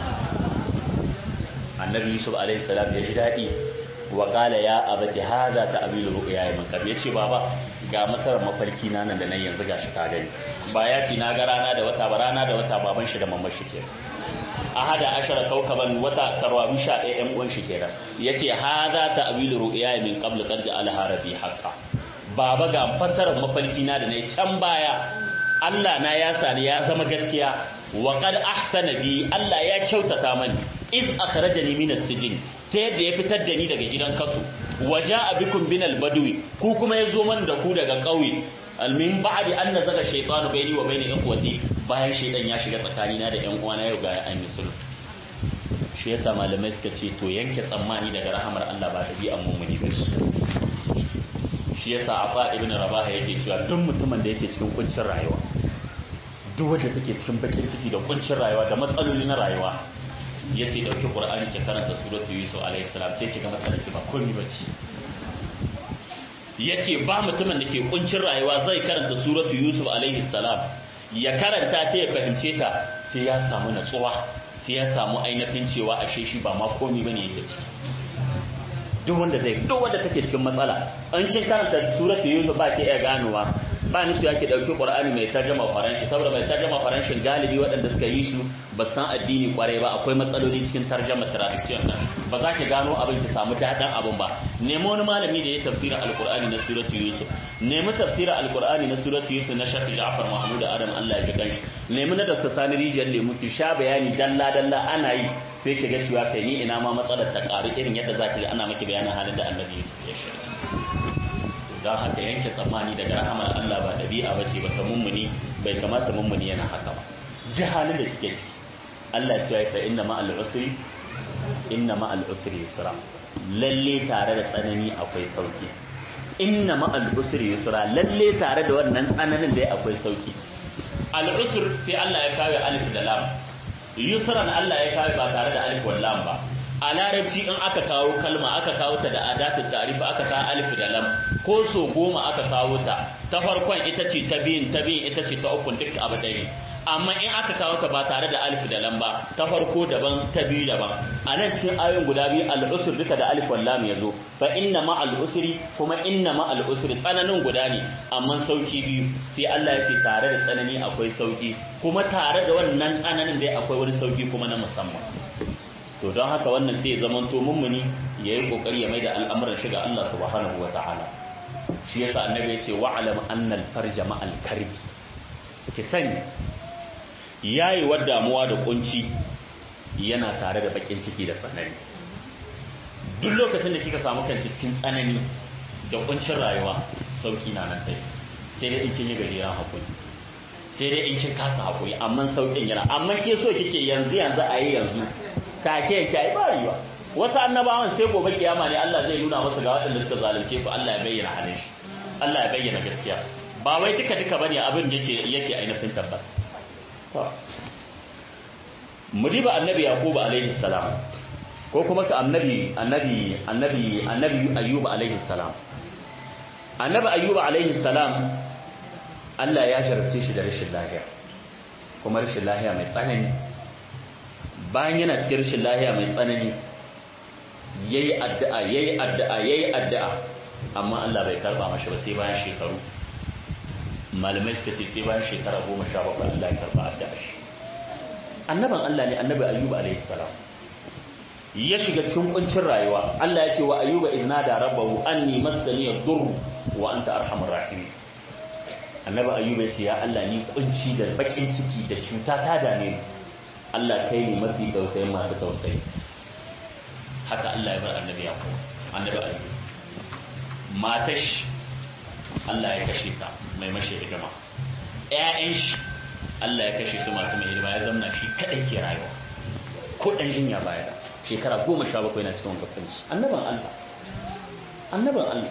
annabi Yusuf alaihi salam ya ji dadi wa qala ya abati hadha ta'bilu ru'ya min qabl yace baba ga masarar mafarki na nan da nan yanzu gashi ka gani ba ya ci na ga rana da wata ba rana da wata baban shi da mamman shi ke ahada ashara kaukaban wata tarwabi sha ɗaya ƴan uwan shi kenan yace hadha ta'wilu ru'ya min qabl qad ja'alaha rabbi haqqan baba ga fasarar mafarki na da nayi can baya Allah na ya sani ya zama gaskiya wa qad ahsana bi Allah ya kyautata mani iz akhrajani min as-sijn ta yadda ya fitar da ni daga gidan kasu waja abikum binal badwi ku kuma ya zo man da ku daga ƙauye almin ba'di an nazaga shaytanu baini wa baini ikhwati bayan shaydan ya shiga tsakanina da ƴan uwana yau ga an yi sulhu shi yasa malamai suka ce to yanke tsammani daga rahamar Allah ba dabi'an mu'mini ba shi yasa afa ibn rabaha yake cewa duk mutumin da yake cikin kuncin rayuwa duk wanda take cikin bakin ciki da kuncin rayuwa da matsaloli na rayuwa yace dauki qur'ani ke karanta suratu yusuf alaihi salam sai kiga matsalar ki ba komai bace yace ba mutumin da ke kuncin rayuwa zai karanta suratu yusuf alaihi salam ya karanta ta ya fahimce ta sai ya samu natsuwa sai ya samu ainihin cewa ashe shi ba ma komai bane yake ciki duk wanda zai duk wanda take cikin matsala an cin karanta suratu yusuf ba ke iya ganowa ba ni su yake dauki qur'ani mai tarjuma faranshi saboda mai tarjuma faranshin galibi waɗanda suka yi shi ba san addini kwarai ba akwai matsaloli cikin tarjuma tradition nan ba za ki gano abin ki samu dadan abin ba nemi wani malami da ya tafsira alqur'ani na suratu yusuf nemi tafsira alqur'ani na suratu yusuf na shafi ja'far mahmud adam Allah ya ji kanshi nemi na dr sani rijiyar lemu ki sha bayani dalla dalla ana yi sai ki ga cewa kai ni ina ma matsalar ta karu irin yadda za ki ga ana miki bayanin halin da annabi yusuf ya shiga don haka yanke tsammani daga rahamar Allah ba ɗabi'a ba ce ba ta mummuni bai kamata mummuni yana haka ba duk halin da kike ciki Allah ce ya fa inna ma al-usri inna ma al-usri yusra lalle tare da tsanani akwai sauki inna ma al-usri yusra lalle tare da wannan tsananin da akwai sauki al-usr sai Allah ya kawo alif da lam yusran Allah ya kawo ba tare da alif wal lam ba a larabci in aka kawo kalma aka kawo ta da adatun tarifa aka kawo alif da lam ko so goma aka kawo ta ta farkon ita ce ta biyun ta biyun ita ce ta ukun duk abu ɗaya amma in aka kawo ta ba tare da alif da lam ba ta farko daban ta biyu daban a nan cikin ayoyin guda biyu al'usur duka da alif wal lam yazo fa inna ma al'usri kuma inna ma al'usri tsananin guda ne amma sauki biyu sai Allah ya ce tare da tsanani akwai sauki kuma tare da wannan tsananin dai akwai wani sauki kuma na musamman to don haka wannan sai ya zamanto mummuni ya yi kokari ya mai da al'amuran shiga Allah subhanahu wa ta'ala shi yasa annabi ya ce wa'alam annal farja ma'al karbi ki sani yayi wa damuwa da kunci yana tare da bakin ciki da tsanani duk lokacin da kika samu kanki cikin tsanani da kuncin rayuwa sauki na nan kai sai dai in kin yi gajeren hakuri sai dai in kin kasa hakuri amma saukin yana amma ke so kike yanzu yanzu a yi yanzu take yake ai ba yiwa wasu annabawan sai gobe kiyama ne Allah zai nuna musu ga waɗanda suka zalunce ku Allah ya bayyana halin shi Allah ya bayyana gaskiya ba wai duka duka bane abin yake yake ainihin tabbata to mudiba annabi yaqub alaihi salam ko kuma ka annabi annabi annabi annabi ayyub alaihi salam annabi ayyub alaihi salam Allah ya sharce shi da rashin lafiya kuma rashin lafiya mai tsanani bayan yana cikin rashin lahiya mai tsanani yayi addu'a yayi addu'a yayi addu'a amma Allah bai karba mashi ba sai bayan shekaru malamai suka ce sai bayan shekara 17 Allah ya karba addu'a shi annaban Allah ne annabi ayyuba alaihi salam ya shiga cikin kuncin rayuwa Allah ya ce wa ayyuba idna da rabbahu anni massani yadur wa anta arhamur rahim annabi ayyuba ya ce ya Allah ni kunci da bakin ciki da cuta ta dame ni Allah kai ne mafi tausayin masu tausayi haka Allah ya bar annabi ya kuma annabi ayyuba matash Allah ya kashe ta mai mashi hidima ƴaƴan shi Allah ya kashe su masu mai hidima ya zamna shi kadai ke rayuwa ko dan jinya baya shekara goma sha bakwai na cikin kafanci annaban Allah annaban Allah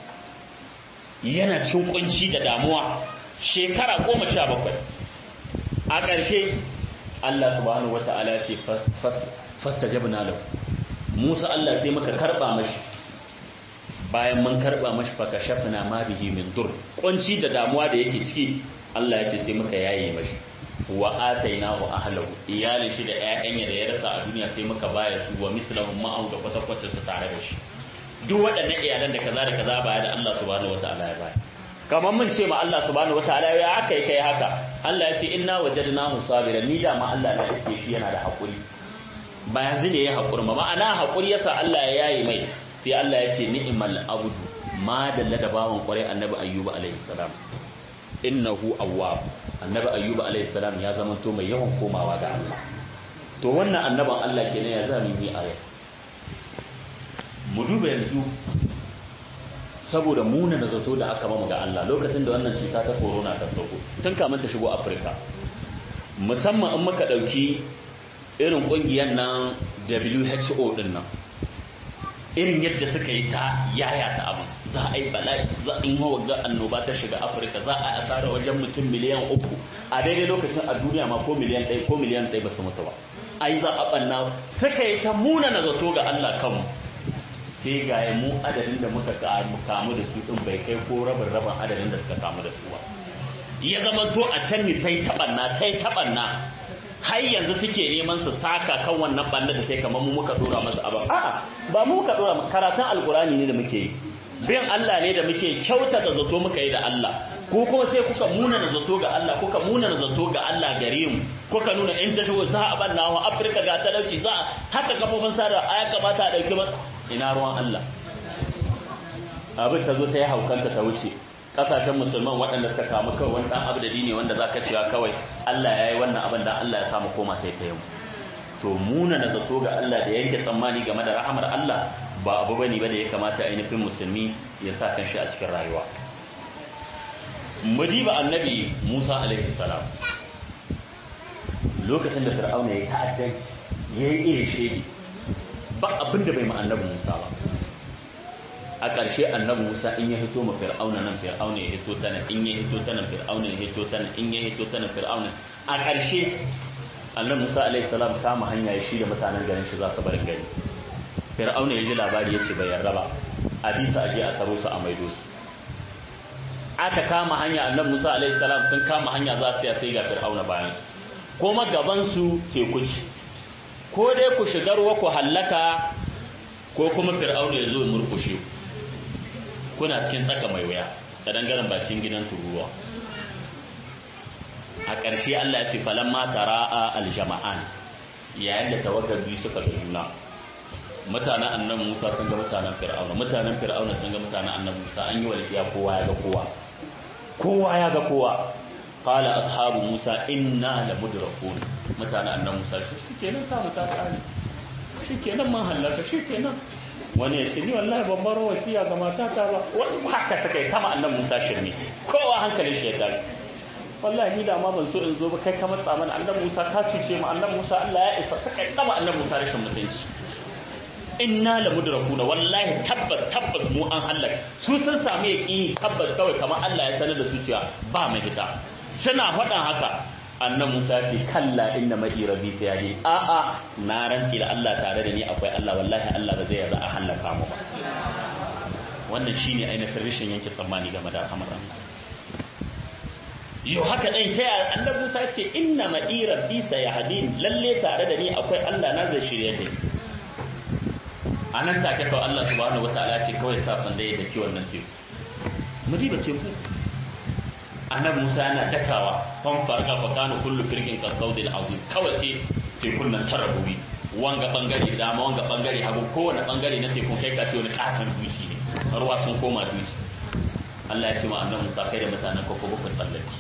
yana cikin kunci da damuwa shekara goma sha bakwai a ƙarshe Allah subhanahu wa ta'ala ce fastajabna lahu Musa Allah sai muka karba mashi bayan mun karba mashi fa kashafna ma bihi min dur kunci da damuwa da yake ciki Allah ya ce sai muka yaye mashi wa atainahu ahlahu iyalin shi da ƴaƴan da ya rasa a duniya sai muka baya su wa mislahum ma'ahu da kwatakwacin su tare da shi duk waɗannan iyalan da kaza da kaza baya da Allah subhanahu wa ta'ala ya baya kamar mun ce ma Allah subhanahu wataala ya aka kai haka Allah ya ce inna wajadnahu sabiran ni da ma Allah na iske shi yana da hakuri ba yanzu ne ya hakuri ma ma'ana hakuri yasa Allah ya yayi mai sai Allah ya ce ni'mal abdu ma dalla da bawan kwarai annabi ayyuba alaihi salam innahu awwab annabi ayyuba alaihi salam ya zama to mai yawan komawa ga Allah to wannan annaban Allah kenan ya zama yi aya mu duba yanzu saboda muna da zato da aka mamu ga Allah lokacin da wannan cuta ta corona ta sauko tun kamun ta shigo Afirka musamman in muka dauki irin kungiyar nan WHO din nan irin yadda suka yi ta yaya ta abin za a yi bala'i za in hawa ga annoba ta shiga Afirka za a asara wajen mutum miliyan uku a daidai lokacin a duniya ma ko miliyan ɗaya ko miliyan ɗaya ba su mutu ba ai za a ɓanna suka yi ta muna na zato ga Allah kanmu sai ga mu adadin da muka kamu da su din bai kai ko rabin rabin adadin da suka kamu da su ba ya zama to a can ne ta yi taɓanna ta yi taɓanna har yanzu suke neman su saka kan wannan ɓanna da sai kamar mu muka dora masa abin a'a ba mu muka dora karatun alkurani ne da muke yi bin Allah ne da muke kyautata zato muka yi da Allah ko kuma sai kuka muna na zato ga Allah kuka muna na zato ga Allah gare mu kuka nuna in ta shigo za a banna wa Afirka ga talauci za haka kafofin sada ya kamata a dauki ba ina ruwan Allah abin ta zo ta yi haukanta ta wuce kasashen musulman waɗanda suka kamu kawai wani ɗan abu da dini wanda za ka cewa kawai Allah ya yi wannan abin da Allah ya samu koma sai ta yau to muna na zato ga Allah da yanke tsammani game da rahamar Allah ba abu bane ba da ya kamata ainihin musulmi ya sa kan shi a cikin rayuwa mudiba annabi Musa alaihi salam lokacin da fir'auna ya ta'addanci ya yi irin shedi ba abin da bai ma annabi Musa ba a ƙarshe annabi Musa in ya hito ma fir'auna nan fir'auna ya hito ta nan in ya hito ta nan fir'auna ya hito ta nan in ya hito ta nan fir'auna a ƙarshe annabi Musa alaihi salam kama hanya ya shi da mutanen garin shi za su bar gari fir'auna ya ji labari ya ce bai yarda ba a bisa aje a taro su a maido su aka kama hanya annabi Musa alaihi salam sun kama hanya za su sai ga fir'auna bayan kuma gaban su teku ce ko dai ku shiga ruwa ku hallaka ko kuma fir'auna ya zo ya murkushe kuna cikin tsaka mai wuya da dangaren bakin gidan turuwa a ƙarshe Allah ya ce falamma tara'a aljama'an yayin da tawagar biyu suka ga juna mutanen annabi Musa sun ga mutanen Fir'auna mutanen Fir'auna sun ga mutanen annabi Musa an yi walƙiya kowa ya ga kowa kowa ya ga kowa qala ashabu Musa inna lamudrakun mutanen annabi Musa shi kenan ta mu ta kare shikenan man halaka shikenan wani ya ce ni wallahi ban bar wasiya ga matata ba wani haka ta kai kama annabi Musa shirme kowa hankalin shi ya tashi wallahi ni da ma ban so in zo ba kai ka matsa mana annabi Musa ka cuce mu annabi Musa Allah ya isa ka kai kama annabi Musa rashin mutunci inna la mudrakuna wallahi tabbas tabbas mu an halaka su sun samu yaqini tabbas kawai kamar Allah ya sanar da su cewa ba mai fita suna faɗan haka annan Musa ce kalla inna ma'i rabbi sayadi a a na rantsi da Allah tare da ni akwai Allah wallahi Allah ba zai yarda a halaka mu ba wannan shine ainihin rashin yanke tsammani game da al'amuran yau haka ɗan ta yaya annabi Musa ce inna ma'i rabbi sayahdin lalle tare da ni akwai Allah na zai shirye da ni a nan take kawai Allah subhanahu wataala ce kawai sa sanda ya daki wannan teku mu diba teku annabi Musa yana dakawa fan farga fa kana kullu firqin qawdil azim kawai sai tekun nan tara gobe wanga bangare dama wanga bangare hagu kowane bangare na tekun kai ka ce wani katon dushi ne ruwa sun koma dushi Allah ya ce ma annabi Musa kai da mutanen ka ko ku tsallake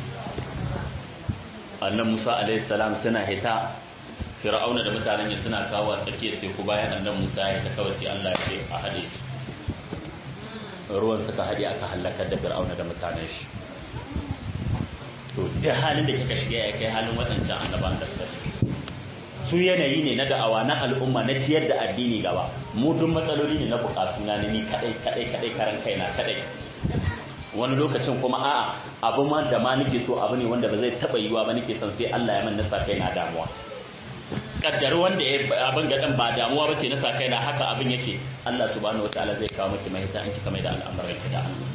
annabi Musa alaihi salam suna hita fir'auna da mutanen ya suna kawo a tsakiyar teku bayan annabi Musa ya ta kawai sai Allah ya ce a hade shi ruwan suka hade aka halakar da fir'auna da mutanen shi to da halin da kika shiga ya kai halin waɗancan annaban da suka shiga su yanayi ne na da'awa na al'umma na ciyar da addini gaba mu duk matsaloli ne na bukatu na ni kadai kadai kadai karan kaina kadai wani lokacin kuma a'a abu ma da ma nake so abu ne wanda ba zai taba yiwa ba nake son sai Allah ya man nasa kai na damuwa kaddar wanda ya abin gadan ba damuwa bace na sa kai na haka abin yake Allah subhanahu wataala zai kawo miki mahita an kika mai da al'amuran ki da Allah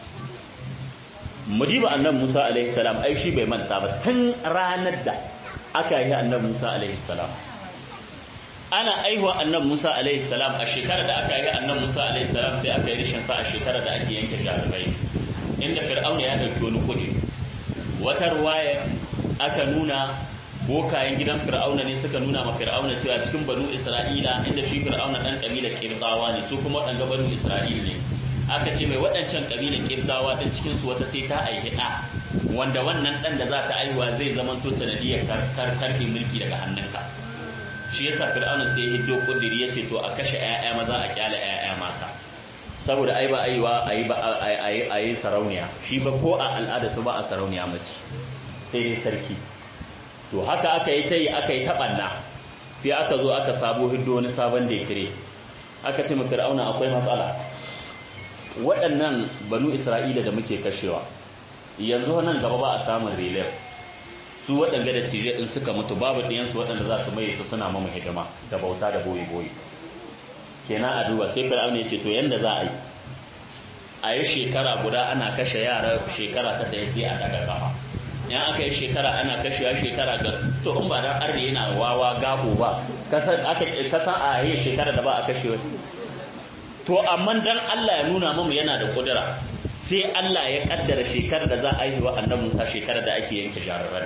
mujiba annabi Musa alaihi salam ai shi bai manta ba tun ranar da aka yi annabi Musa alaihi salam ana aihuwa annabi Musa alaihi salam a shekarar da aka yi annabi Musa alaihi salam sai aka yi rishin sa a shekarar da ake yanke jarabai inda fir'auna ya dauki wani kudi wata ruwaya aka nuna bokayen gidan fir'auna ne suka nuna ma fir'auna cewa cikin banu isra'ila inda shi fir'auna dan kabilar kirdawa ne su kuma waɗanga banu isra'ila ne aka ce mai waɗancan kabilar kirdawa din cikin su wata sai ta aihi ɗa wanda wannan ɗan da za ta aihuwa zai zama to sanadiyar karfe mulki daga hannunka shi yasa fir'auna sai hiddo kudiri yace to a kashe ƴaƴa maza a kyale ƴaƴa mata saboda ai ba aiwa ayi ba ayi ayi sarauniya shi ba ko a al'ada su ba a sarauniya mace sai dai sarki to haka aka yi tayi aka yi tabanna sai aka zo aka sabo hiddo wani sabon dekire aka ce ma fir'auna akwai matsala waɗannan banu isra'ila da muke kashewa yanzu nan gaba ba a samun relief su waɗanda da tije ɗin suka mutu babu ɗiyansu waɗanda za su maye su suna mamu hidima da bauta da boye-boye kenan a duba sai fir'auna ya ce to yanda za a yi a yi shekara guda ana kashe yara shekara ta ɗaya sai a daga kafa in aka yi shekara ana kashewa shekara ga to in ba dan arne yana wawa gabo ba kasan a yi shekara da ba a kashewa to amma dan Allah ya nuna mamu yana da kudura sai Allah ya kaddara shekarar da za a yi wa annabi Musa shekarar da ake yanke jararren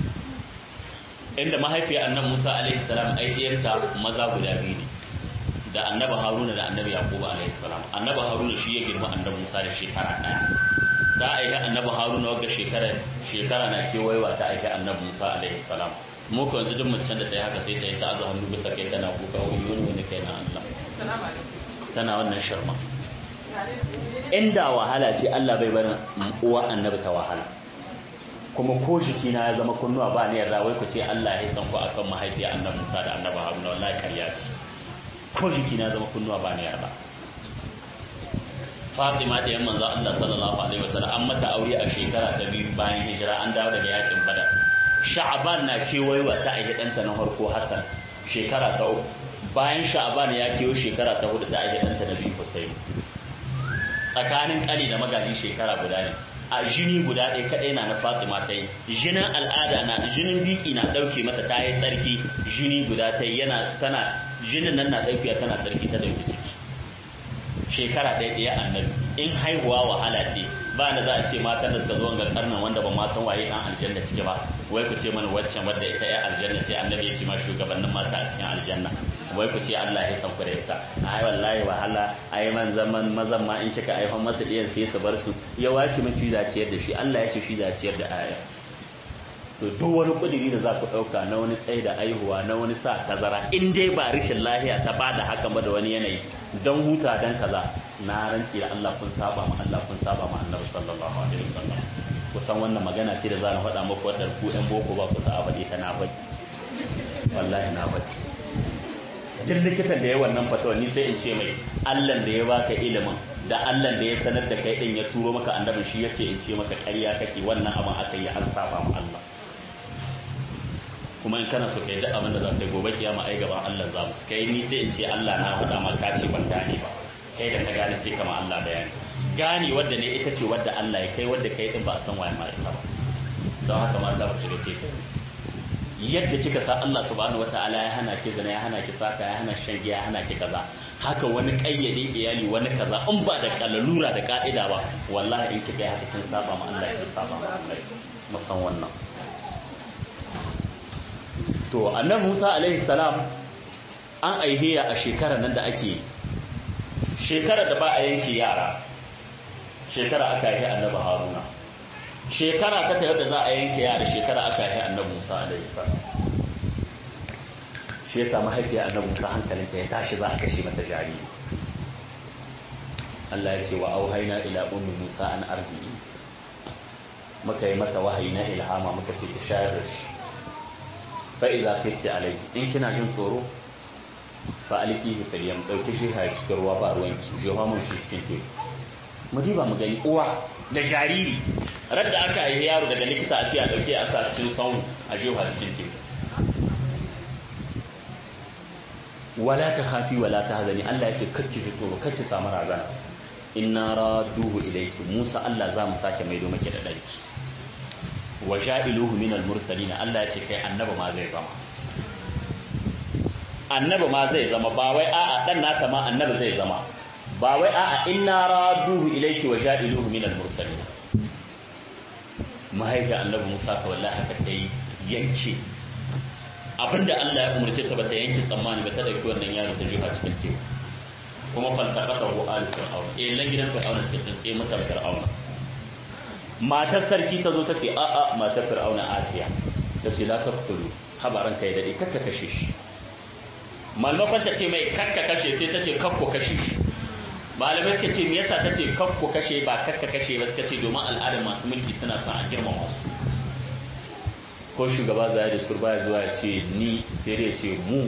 inda mahaifiyar annabi Musa alaihi salam ai diyarta maza guda biyu ne da annabi Haruna da annabi Yakubu alaihi salam annabi Haruna shi ya girma annabi Musa da shekara daya za a yi annabi Haruna wagga shekara shekara na kewayewa ta aiki annabi Musa alaihi salam mu ko yanzu duk mutum da ta yi haka sai ta yi ta azu hannu bisa kai tana kuka wani wani wani kai na Allah tana wannan sharma inda wahala ce Allah bai barin uwa annabi ta wahala kuma ko jiki na ya zama kunnuwa ba ne yarda wai ku ce Allah ya san ku akan mahaifiya annabi Musa da annabi Haruna wallahi kariya ce ko jiki na zama kunnuwa ba ne yarda Fatima da yan manzo Allah sallallahu alaihi wasallam an mata aure a shekara ta biyu bayan hijira an dawo daga yakin Badar Sha'ban na kewayewa ta aiki ɗanta na farko Hassan shekara ta uku bayan sha'aban ya kewo shekara ta hudu da ake ɗanta na biyu Hussein tsakanin ƙani da magaji shekara guda ne a jini guda ɗaya kaɗai na na Fatima ta yi jinin al'ada na jinin biki na ɗauke mata ta yi tsarki jini guda ta yi yana tana jinin nan na ɗaukiya tana tsarki ta ɗauki ciki shekara ɗaya ɗaya annabi in haihuwa wahala ce ba da za a ce matan da suka zo ga karnan wanda ba ma san waye ɗan aljanna ciki ba wai ku ce mana waccan wadda ita ya aljanna ce annabi ya ce ma shugabannin mata a cikin aljanna wai ku ce Allah ya san ku da ita ai wallahi wahala ai man zaman mazan ma in kika aifan masa diyan sai su bar su ya wace miki zaciyar da shi Allah ya ce shi zaciyar da aya to duk wani kudiri da za ku dauka na wani tsaye da aihuwa na wani sa tazara in dai ba rishin lahiya ta bada haka ba da wani yanayi don huta dan kaza na rantsi da Allah kun saba ma Allah kun saba ma Annabi sallallahu alaihi wasallam kusan wannan magana ce da za na faɗa muku wadda ku ɗan boko ba ku sa a faɗi ta na faɗi wallahi na faɗi duk likitan da ya wannan fatawa ni sai in ce mai allan da ya baka ilimin da allan da ya sanar da kai din ya turo maka annabin shi yace in ce maka ƙarya kake wannan abin aka yi har saba ma Allah kuma in kana so kai duk abin da za ka yi gobe kiyama ai gaban Allah za mu kai ni sai in ce Allah na faɗa maka ce ban gane ba kai da ka gane sai kama Allah bayani gane wadda ne ita ce wadda Allah ya kai wadda kai din ba a san waye ma ita ba don haka ma za ku shiga ce yadda kika sa Allah subhanahu wataala ya hana ki zina ya hana ki saka ya hana shan giya ya hana ki kaza haka wani kayyade iyali wani kaza in ba da kalalura da ka'ida ba wallahi in kika yi haka kin saba ma Allah kin saba ma Allah musan wannan to annabi Musa alaihi salam an aihiya a shekarar nan da ake shekarar da ba a yanke yara shekara aka yi annabi Haruna shekara ta yadda za a yanke yara shekara aka yi annabi Musa alaihi salam shi yasa mahaifiyar annabi Musa hankalinta ya tashi za a kashe mata jariri Allah ya ce wa auhayna ila ummi Musa an arzi'i muka yi mata wahayi na ilhama muka ce ta shayar da shi fa idza khifti alai in kina jin tsoro fa alikihi fil yam dauki shi ha cikin ruwa ba ruwan ki je mun shi cikin teku mu diba mu gani uwa da jariri radda aka yi yaro daga likita a ce a dauke a sa cikin saunu a jefa cikin teku wala ta khafi wala ta hazani Allah ya ce kakki ji tsoro kakki samu razana inna raduhu ilayki Musa Allah za mu sake maido maki da darki wa sha'iluhu min al-mursalin Allah ya ce kai annabi ma zai zama annabi ma zai zama ba wai a'a dan naka ma annabi zai zama ba wai a'a inna raduhu ilayki wa sha'iluhu min al-mursalin mahaifi annabi Musa ka wallahi haka ta yi yanke abinda Allah ya umarce ta bata yanke tsammani ba ta dauki wannan yaro ta jefa cikin teku kuma falsafata ko al fir'aun eh lan gidan fir'aun suka tsince mata fir'aun matar sarki ta zo ta ce a a matar fir'aun Asiya ta ce la taqtulu habaran kai dade kakka kashe shi malmakon ta ce mai kakka kashe sai ta ce kakko kashe shi malamai suka ce me yasa ta ce kakko kashe ba kakka kashe ba suka ce domin al'adar masu mulki suna son a girmama su ko shugaba za ya diskur baya zuwa ya ce ni sai dai ce mu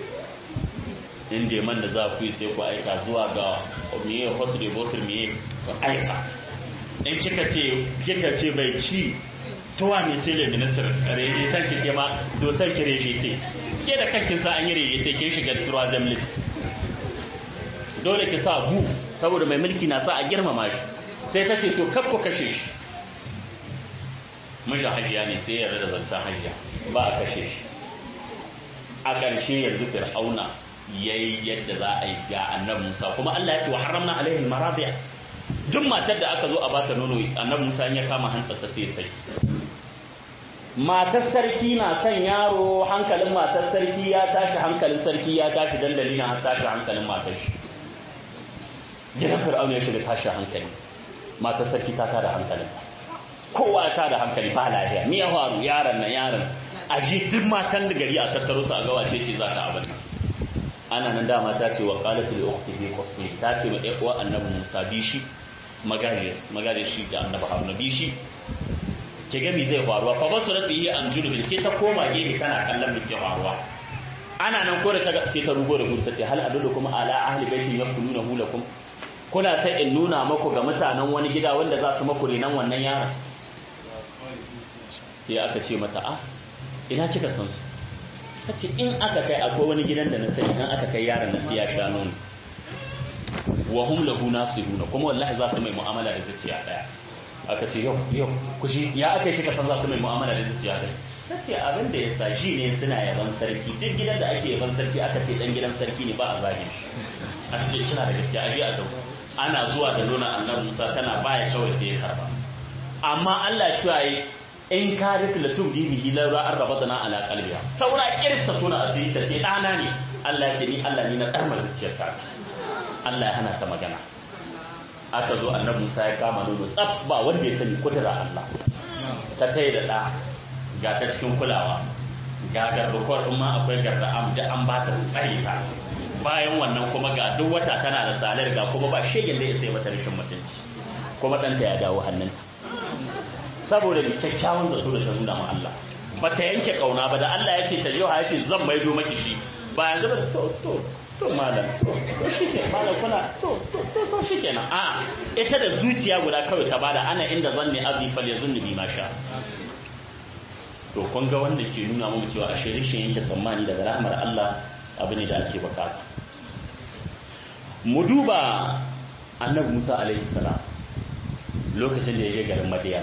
inda man da za ku yi sai ku aika zuwa ga miye hotu da botul miye ku aika in kika ce kika ce bai ci tuwa ne sai da ministar reje san ki ke ma dosan ki reje te ke da kankin sa an yi reje te kin shiga tuwa zamlis dole ki sa bu saboda mai mulki na sa a girmama shi sai ta ce to kakko kashe shi mijin hajiya ne sai yarda da zancen hajiya ba a kashe shi a ƙarshe yanzu fir'auna ya yi yadda za a yi ga annabi musa kuma allah ya ce wa haramna alaihi marabiya duk matar da aka zo a bata nono annabi musa ya kama hansa ta sai sarki matar sarki na son yaro hankalin matar sarki ya tashi hankalin sarki ya tashi dan dalilin har tashi hankalin matar shi gidan fir'auna ya shiga tashi hankali matar sarki ta tada hankalin kowa ta da hankali ba lafiya me ya faru yaron nan yaron a ji duk matan da gari a tattaro su a ga wace ce za ta abin ana nan dama ta ce wa qalat li ukhtihi qasmi ta ce ma ɗan uwa annabi Musa bi shi magaje magaje shi da annabi Haruna bi shi ke ga mi zai faruwa fa basu rabi an junubi sai ta koma gefe tana kallon me ke faruwa ana nan ko da ta sai ta rugo da gudu ta ce hal adullu kuma ala ahli baitin yakununa hulakum kuna sai in nuna maku ga mutanen wani gida wanda za su maku renan wannan yaron sai aka ce mata a ina kika san su ta ce in aka kai akwai wani gidan da na sani in aka kai yaron na siya sha nono wa hum lahu nasihuna kuma wallahi za su mai mu'amala da zuciya daya aka ce yau yau ku shi ya aka yi kika san za su mai mu'amala da zuciya daya ta ce abin da ya sa shi ne suna yaban sarki duk gidan da ake yaban sarki aka ce dan gidan sarki ne ba a zagin shi aka ce kina da gaskiya aje a dauka ana zuwa da nuna annabi Musa tana baya kawai sai ya karba amma Allah cewa yi in ka rika la tubdi bihi la ra arrabatna ala qalbiha saura kirista tuna asiri ta ce dana ne Allah ya ce ni Allah ni na karmar zuciyar ta Allah ya hana ta magana aka zo annabi Musa ya kama nono tsaf ba wanda ya sani kudura Allah ta tai da da ga ta cikin kulawa ga gardukwar ma akwai garda da an ba ta tsare ta bayan wannan kuma ga duk wata tana da salar ga kuma ba shegen da ya sai mata rashin mutunci kuma ɗanta ya dawo hannunta saboda da kyakkyawan zato da ta nuna ma Allah ba ta yanke kauna ba da Allah ya ce ta jiwa ya ce zan maido maki shi ba yanzu ba to to to malam to to shike malam kuna to to to to shikenan a ita da zuciya guda kawai ta bada ana inda zanni azifal yazunni bi ma sha to kun ga wanda ke nuna mu cewa a shirishin yanke tsammani daga rahmar Allah abu ne da ake bukata mu duba annabi Musa alaihi salam lokacin da ya je garin Madiyana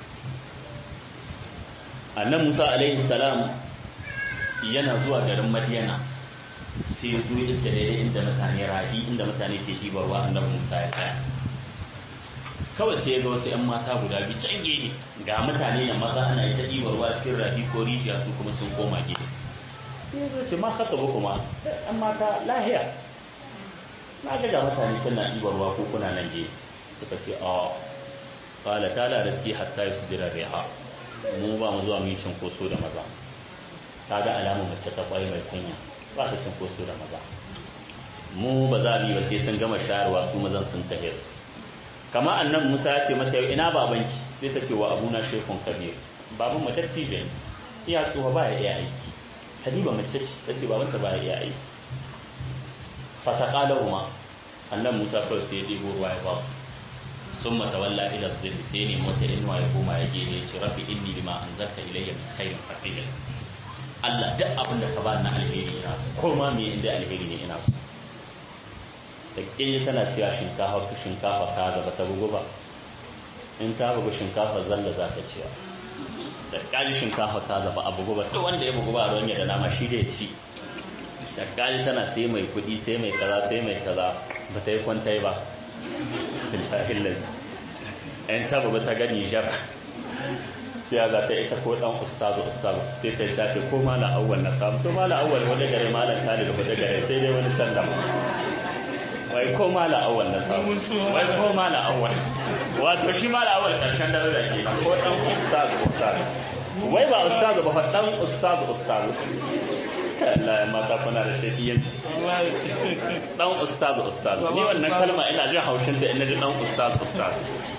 annabi Musa alaihi salam yana zuwa garin Madiyana sai ya zo iska daidai inda mutane rahi inda mutane ke hibarwa annabi Musa ya tsaya kawai sai ya ga wasu 'yan mata guda biyu can gehe ga mutane ya maza ana yi ta hibarwa cikin rahi ko rijiya su kuma sun koma gehe sai ya zo ce ma haka ba kuma 'yan mata lahiya na ga ga mutane suna hibarwa ko kuna nan gehe suka ce a kala ta la riski hatta yusdira riha mu ba mu zuwa mu yi cinkoso da maza ta ga alamun mace ta kwai mai kunya ba ta cinkoso da maza mu ba za mu yi ba sai sun gama shayarwa su mazan sun tahe su kama annan musa ya ce mata yau ina babanki sai ta ce wa abuna shekun kabir baban mu dattijo ne iya tsoha ba ya iya aiki habiba mace ce ta ce babanta ba ya iya aiki fasaka lahuma annan musa kawai sai ya ɗebo ruwa ya ba su ثم تولى الى الظل سيني موت انوا ya koma ya gene ce rabbi inni lima anzalta ilayya min khairin faqir Allah duk abin da ka ba na alheri ina so ko ma me inda alheri ne ina so da kinje tana cewa shinkafa shinkafa ka zaba ta bugu ba in ta bugu shinkafa zalla za ta ciya da kaji shinkafa ta zaba a bugu ba duk wanda ya bugu ba ruwan ya da nama shi da ya ci shakali tana sai mai kudi sai mai kaza sai mai kaza ba ta yi kwantai ba billahi lazi ɗan taba ba ta gani jar sai za ta ita ko ɗan ustazu ustazu sai ta ta ce ko mala awwal na samu to mala awwal wani gare malan tali da wani gare sai dai wani can dama wai ko mala awwal na samu wai ko mala awwal wato shi mala awwal karshen dare da ke ko ɗan ustazu ustazu wai ba ustazu ba ɗan ustazu ustazu Allah ya mata kuna da shakiyanci dan ustaz ustaz ni wannan kalma ina jin haushin da ina ji dan ustaz ustaz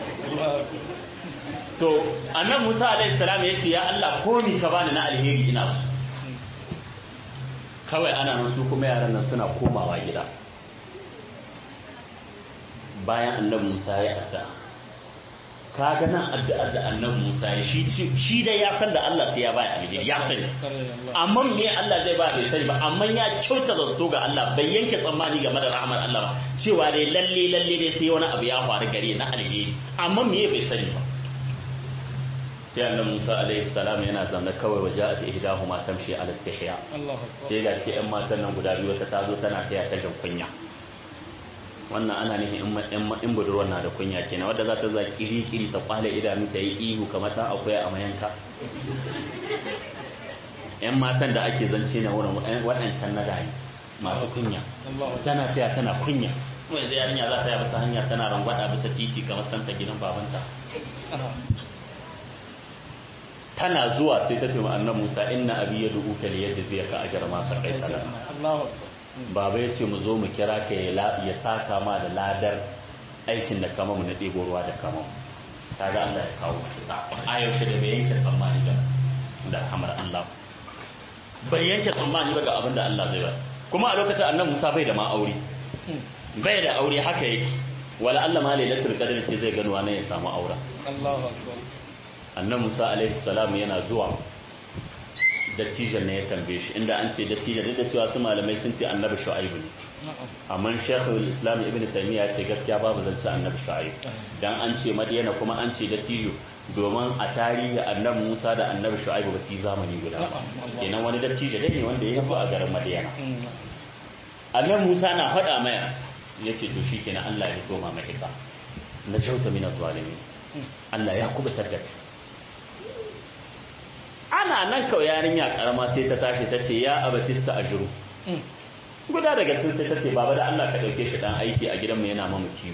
to annan Musa alaihi salam ya ce ya Allah komi ka bani na alheri ina su kawai ana nan su kuma yaran nan suna komawa gida bayan annabi Musa ya adda kaga nan addu'ar da annabi Musa ya shi shi dai ya san da Allah sai ya bai alheri ya sani amma me Allah zai ba bai sani ba amma ya kyauta zato ga Allah bai yanke tsammani game da rahmar Allah ba cewa dai lalle lalle dai sai wani abu ya faru gare na alheri amma me bai sani ba sai annabi Musa alaihi salam yana zanna kawai waja'at ihdahuma tamshi ala istihya sai ga ce ƴan matan nan guda biyu ta tazo tana taya ta jin kunya wannan ana nufin in budurwar na da kunya kenan wadda za ta za kiri-kiri ta kwale idanu ta yi ihu kamar ta akwai a mayanka yan matan da ake zance na wurin waɗancan na rayu masu kunya tana taya tana kunya kuma yanzu yarinya za ta yi bisa hanya tana rangwada bisa titi kamar santa gidan babanta tana zuwa sai ta ce ma annan musa inna abi ya dubu ka liya jiziya ka ajar masu kai baba ya ce mu zo mu kira ka ya saka ma da ladar aikin da kama mu na ɗebo ruwa da kama ta ga Allah ya kawo a yaushe da bai yanke tsammani ga da hamar Allah bai yanke tsammani ba ga abin da Allah zai ba kuma a lokacin annan Musa bai da ma aure bai da aure haka yake wala Allah ma lailatul qadr ce zai gano wani ya samu aure Allahu akbar annan Musa alaihi salam yana zuwa dattijan ne ya tambaye shi inda an ce dattijan duk da cewa su malamai sun ce annabi shu'aibu ne amma shekul islam ibn taymiya ya ce gaskiya babu zance annabi shu'aib dan an ce madiyana kuma an ce dattijo domin a tarihi annabi musa da annabi shu'aibu ba su yi zamani guda ba kenan wani dattijo ne wanda ya yi a garin madiyana annabi musa na faɗa maya ya ce to shi kenan allah ya koma mai ita na jauta min zalimi allah ya kubutar da kai ana nan kawai yarinya karama sai ta tashi ta ce ya abatista a jiru guda daga cikin sai ta ce baba da Allah ka dauke shi dan aiki a gidanmu yana mamu kiwo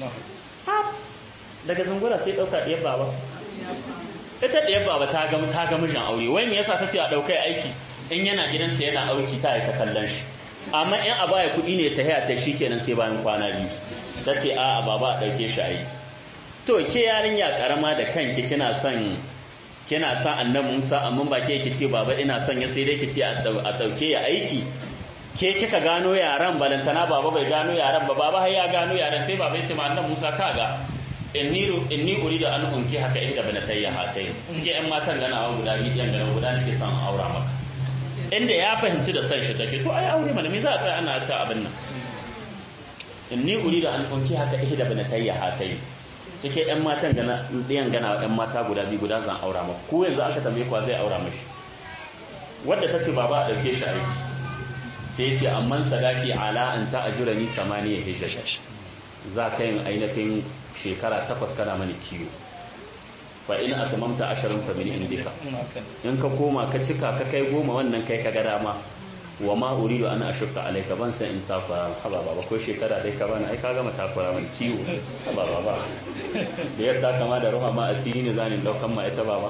daga zungura sai dauka ɗiyar baba ita ɗiyar baba ta ga ta ga mijin aure wai me yasa ta ce a daukai aiki in yana gidansa yana auki ta aika kallon shi amma in a baya kuɗi ne ta haya ta shi kenan sai bayan kwana biyu ta ce a a baba a dauke shi aiki to ke yarinya karama da kanki kina son kina sa annabi Musa amma ba ke yake ce baba ina son ya sai dai ki ce a dauke ya aiki ke kika gano yaran balantana baba bai gano yaran ba baba har ya gano yaran sai baba ya ce ma annabi Musa kaga inni inni uridu an unki haka inda bana tayya hatai cike yan matan gana guda biyu yan gana guda nake son aura maka inda ya fahimci da san shi take to ai aure mana me za a tsaya ana ta abin nan inni uridu an unki haka inda bana tayya hatai cike yan matan gana ɗayan gana yan mata guda biyu guda zan aura maka ko yanzu aka tambaye kwa zai aura mashi wadda ta ce baba a ɗauke shi aiki sai ce amman sadaki ala an ta ajira ni samaniya hijja za ka yin ainihin shekara takwas kana mani kiwo fa in atamamta asharin fa min indika in ka koma ka cika ka kai goma wannan kai ka ga dama wa ma uridu an ashukka alayka ban san in takura haba baba ko shekara dai ka bani ai ka gama takura mani kiwo haba baba da yadda kama da ruha ma asiri ne zanin daukan ma ita baba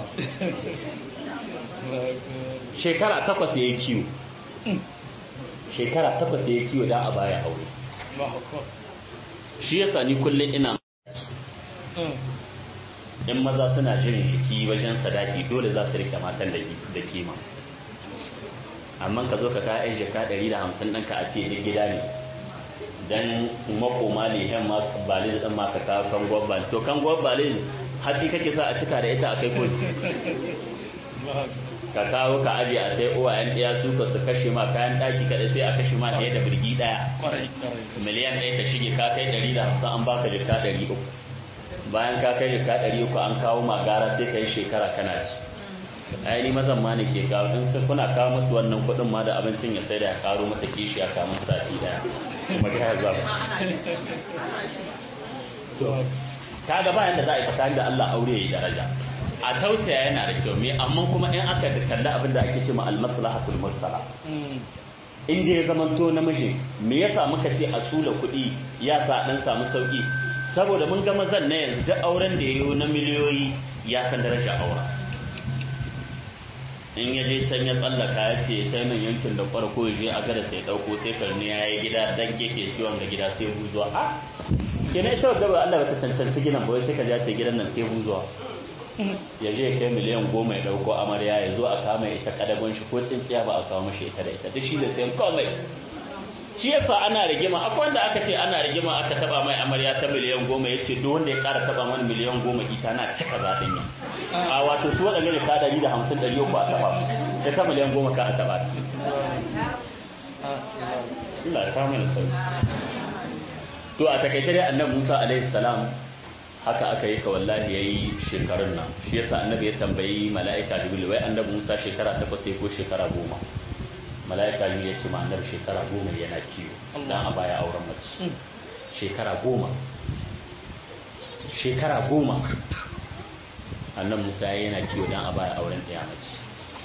shekara takwas yayi kiwo shekara takwas yayi kiwo dan a baya aure shi yasa ni kullum ina in maza suna jirin shiki wajen sadaki dole za su rike matan da kima amma ka zo ka ka yan jaka 150 ɗinka a ce ni gida ne dan makoma ne yan ma bale da ma ka kawo kan gwabba to kan gwabba ne hatsi kake sa a cika da ita a kai ko ka kawo ka aje a sai uwayen ɗaya su ka su kashe ma kayan ɗaki kaɗai sai a kashe ma ɗaya da birgi ɗaya miliyan ɗaya ta shige ka kai ɗari da hamsin an baka jika ɗari uku bayan ka kai jika ɗari uku an kawo ma gara sai ka yi shekara kana ci ai ni mazan ma ne ke kawo in sai kuna kawo musu wannan kuɗin ma da abincin ya sai da ya karo mata kishi a kamun sati ɗaya kuma ta yaza ba ta ga bayan da za a yi tsakanin da Allah aure ya yi daraja a tausaya yana da kyau me amma kuma in aka kalli abin da ake cewa al-maslahatul mursala in da ya zamanto namiji me yasa muka ce a tsula kuɗi ya sa dan samu sauki saboda mun ga mazan na yanzu duk auren da yayo na miliyoyi ya san daraja aura in ya je can ya tsallaka ya ce ta nan yankin da farko ya je a gada sai dauko sai karni ya yi gida dan yake ciwon ga gida sai buzuwa a kenan ita wadda ba Allah bata cancanci gidan ba sai ka ja ce gidan nan sai buzuwa ya je kai miliyan goma ya dauko amarya ya zo a kama ita kadagon shi ko tsintsiya ba a kawo mashi ita da ita duk shi da sayan komai shi yasa ana rigima akwai wanda aka ce ana rigima aka taba mai amarya ta miliyan goma ya ce duk wanda ya kara taba mana miliyan goma ita na cika zaɗin ya a wato su waɗanda ne ka ɗari da hamsin ɗari uku a taba su ya ta miliyan goma ka a taba ta Allah ya kama da sauki to a takaice dai annabi Musa alaihi salam haka aka yi ka wallahi yayi shekarun nan shi yasa annabi ya tambayi mala'ika jibril wai annabi Musa shekara takwas ko shekara goma mala'ika ne ya ce ma annabi shekara goma yana kiwo dan a baya auren mace shekara goma shekara goma annabi musa yana kiwo dan a baya auren ɗaya mace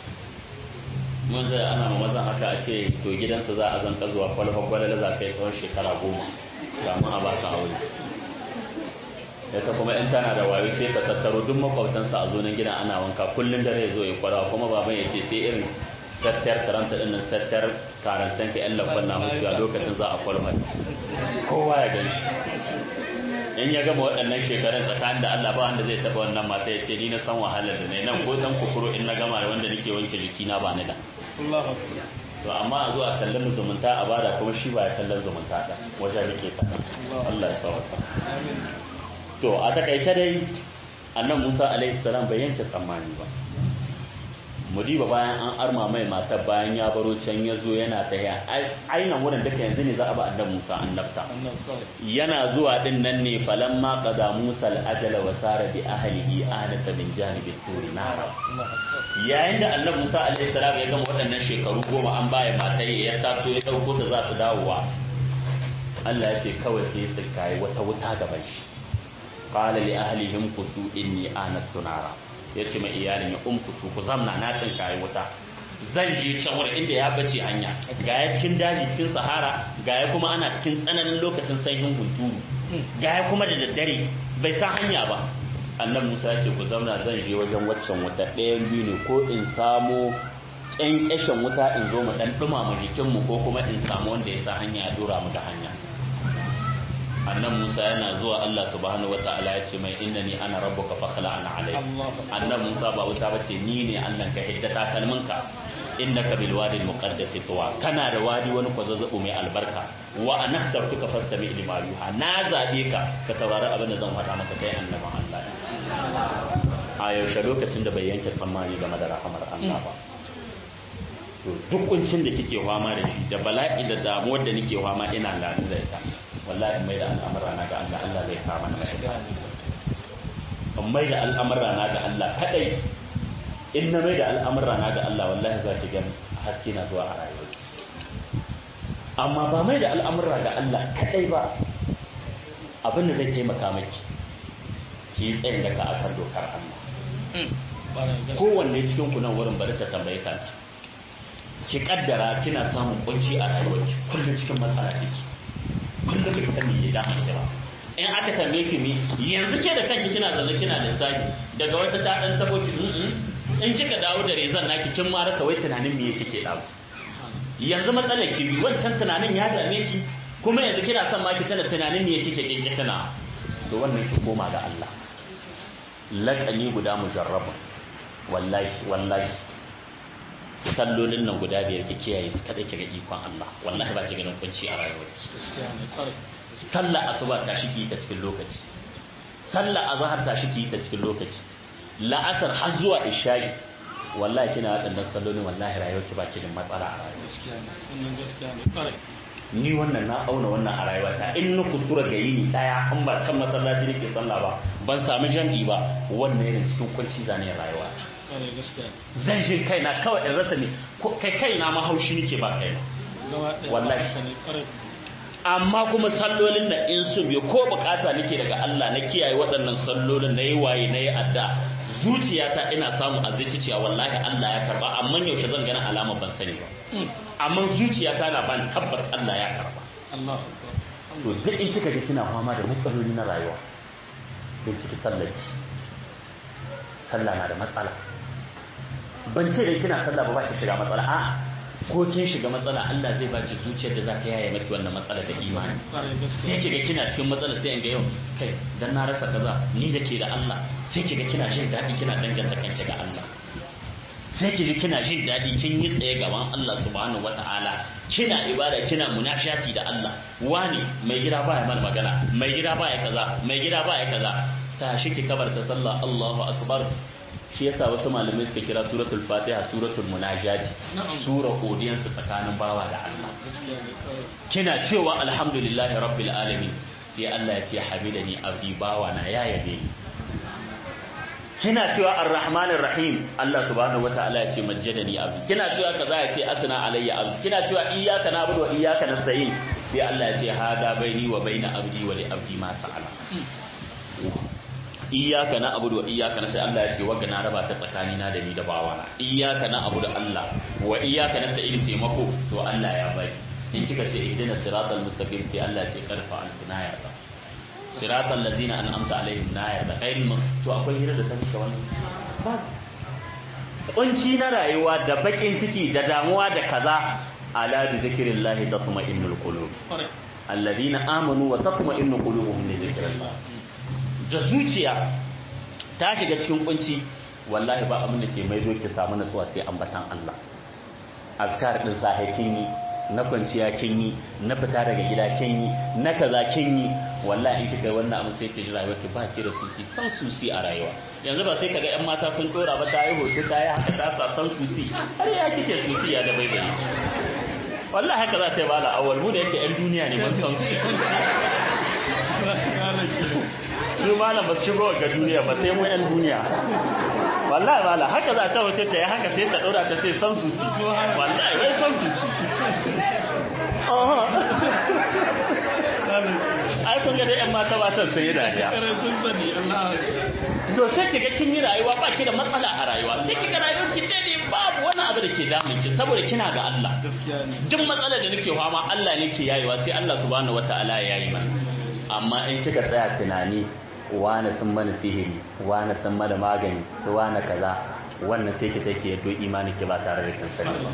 mun zai ana ma mazan haka a ce to gidansa za a zanka zuwa kwalfa kwalala za ka yi tsawon shekara goma kamun a baka aure yasa kuma in tana da wayo sai ka tattaro duk makwabtansa a zonin gidan ana wanka kullum dare ya zo ya kwarawa kuma baban ya ce sai irin sattar karanta din nan sattar karan san ka yan lafan na mutuwa lokacin za a kwalmar kowa ya gan shi in ya gama waɗannan shekarun tsakanin da Allah ba wanda zai taɓa wannan mata ya ce ni na san wahalar da ne nan ko dan kukuro in na gama da wanda nake wanke jikina ba ni da to amma a zuwa kallon zumunta a bada kuma shi ba ya kallon zumunta da wajen nake faɗa Allah ya sauka to a takaice dai annan Musa alaihi salam bai yanke tsammani ba mudiba bayan an arma mai mata bayan ya baro can ya zo yana ta ya ainihin wurin duka yanzu ne za a ba annan musa annabta yana zuwa din nan ne falan ma qada musa al-ajala wa sara bi ahlihi anasa min janibi turi nara yayin da annabi musa alaihi salam ya gama waɗannan shekaru goma an baya mata ya taso ya dauko ta za ta dawowa Allah ya ce kawai sai ya tsinkaye wata wuta gaban shi qala li ahlihim qusu inni anastu nara ya ce mai iyalin ya umkusu ku zamna na tsin kayi wuta zan je can wurin inda ya bace hanya ga ya cikin daji cikin sahara ga ya kuma ana cikin tsananin lokacin sanyin hunturu ga ya kuma da daddare bai san hanya ba annan musa ya ce ku zamna zan je wajen waccan wuta ɗayan biyu ne ko in samo ƙyanƙyashin wuta in zo mu ɗan ɗumama jikinmu ko kuma in samu wanda ya sa hanya ya dora mu da hanya annan Musa yana zuwa Allah subhanahu wata'ala ya ce mai innani ana rabbuka fakhla ana alai annan Musa ba wuta bace ni ne Allah ka hidda takalminka innaka bil wadi al muqaddas tuwa kana da wadi wani kwazazzabu mai albarka wa anastabtuka fastami lima yuha na zabe ka ka saurari abin da zan faɗa maka kai annaban Allah a yaushe lokacin da bai yanke tsammani game da rahamar Allah ba to duk kuncin da kike fama da shi da bala'i da damuwar da nake fama ina lani da ita wallahi mai da al'amura na ga Allah Allah zai kama na mai da al'amura na ga Allah kadai in na mai da al'amura na ga Allah wallahi za ki ga haske na zuwa a rayuwa amma ba mai da al'amura ga Allah kadai ba abin da zai taimaka maki ki yi tsayin daga akan dokar Allah kowanne cikin ku nan wurin bari ta tambaye kanta ki kaddara kina samun kunci a rayuwarki kullum cikin matsala kike kullum bai san me ya dama ita ba in aka tambaye ki me yanzu ke da kanki kina zaune kina lissafi daga wata ta dan tabo ki in kika dawo da rezan naki kin ma rasa wai tunanin me kike da su yanzu matsalar ki bi wancan tunanin ya dame ki kuma yanzu kina son ma ki tana tunanin me kike kinki tana to wannan ki koma ga Allah laƙani guda mujarrabun wallahi wallahi sallolin nan guda biyar ki kiyaye su kada ki ga ikon Allah wallahi ba ki ganin kunci a rayuwarki sallah asuba ta shi ki ta cikin lokaci sallah azhar ta shi ki ta cikin lokaci la'asar har zuwa isha'i wallahi kina waɗannan sallolin wallahi rayuwarki ba ki da matsala a rayuwarki ni wannan na auna wannan a rayuwata in na kuskura ga yini daya an ba can masallaci nake sallah ba ban samu jam'i ba wannan yana cikin kunci zane rayuwa zan jin kaina kawai in rasa ne kai kaina ma haushi nake ba kaina wallahi amma kuma sallolin da in su biyo ko bukata nake daga Allah na kiyaye waɗannan sallolin na yi waye na yi adda zuciyata ina samu a zai cewa wallahi Allah ya karba amma yaushe zan gana alama ban sani ba amma zuciyata na ban tabbas Allah ya karba to duk in kika ga kina fama da matsaloli na rayuwa don ciki sallar sallah na da matsala ban ce da kina sallah ba ba ki shiga matsala a'a ko kin shiga matsala Allah zai baki zuciyar da za ta yaye maki wannan matsala da imani sai kiga kina cikin matsala sai in ga yau kai dan na rasa kaza ni da ke da Allah sai kiga kina jin daɗi kina danganta kanki ga Allah sai ki ji kina jin daɗi kin yi tsaye gaban Allah subhanahu wata'ala kina ibada kina munashati da Allah wani mai gida baya mana magana mai gida baya kaza mai gida baya kaza ta shi ki kabarta sallah Allahu akbar shi yasa wasu malamai suka kira suratul fatiha suratul munajati sura audience tsakanin bawa da Allah kina cewa alhamdulillahi rabbil alamin sai Allah ya ce hamidani abdi bawa na ya yabe ni kina cewa arrahmanir rahim Allah subhanahu wataala ya ce majjadani abdi kina cewa kaza ya ce asna alayya abdi kina cewa iyyaka na'budu wa iyyaka nasta'in sai Allah ya ce hada baini wa baina abdi wa li abdi ma sa'ala iyyaka na'budu wa iyyaka nasta'in Allah ya ce wagga na raba ta tsakani na da ni da bawana iyyaka na'budu Allah wa iyyaka nasta'in taimako to Allah ya bai in kika ce ihdina siratal mustaqim sai Allah ya ce karfa al-kunaya ba siratal ladina an'amta alaihim na yarda kairin to akwai hira da ta fuska wannan ba kunci na rayuwa da bakin ciki da damuwa da kaza ala bi zikrillahi tatma'innul qulub alladina amanu wa tatma'innu qulubuhum bi zikrillah da zuciya ta shiga cikin kunci wallahi ba abin da ke maido ki samu nutsuwa sai ambatan Allah azkar din sahi kin yi na kwanciya kin yi na fita daga gida kin yi na kaza kin yi wallahi in kika wannan abin sai ki ji rayuwar ki ba ki da susi san susi a rayuwa yanzu ba sai kaga yan mata sun dora ba ta yi hoto ta yi haka ta sa san susi har ya kike susi ya da baibaye wallahi haka za ta yi bala awal mu da yake yan duniya ne mun san su su malam ba su shigo ga duniya ba sai mu yan duniya wallahi bala haka za ta wuce ta yi haka sai ta dora ta ce san susi wallahi wai san susi ai kun ga dai yan mata ba san sai dariya to sai kiga kin yi rayuwa ba ki da matsala a rayuwa sai kiga rayuwar ki daidai babu wani abu da ke damun ki saboda kina ga Allah duk matsalar da nake fama Allah ne ke yayewa sai Allah subhanahu wataala ya yayi mana amma in kika tsaya tunani wani sun mana sihiri wani sun mana magani su wani kaza wannan sai ki take yaddo imani ki ba tare da kin sani ba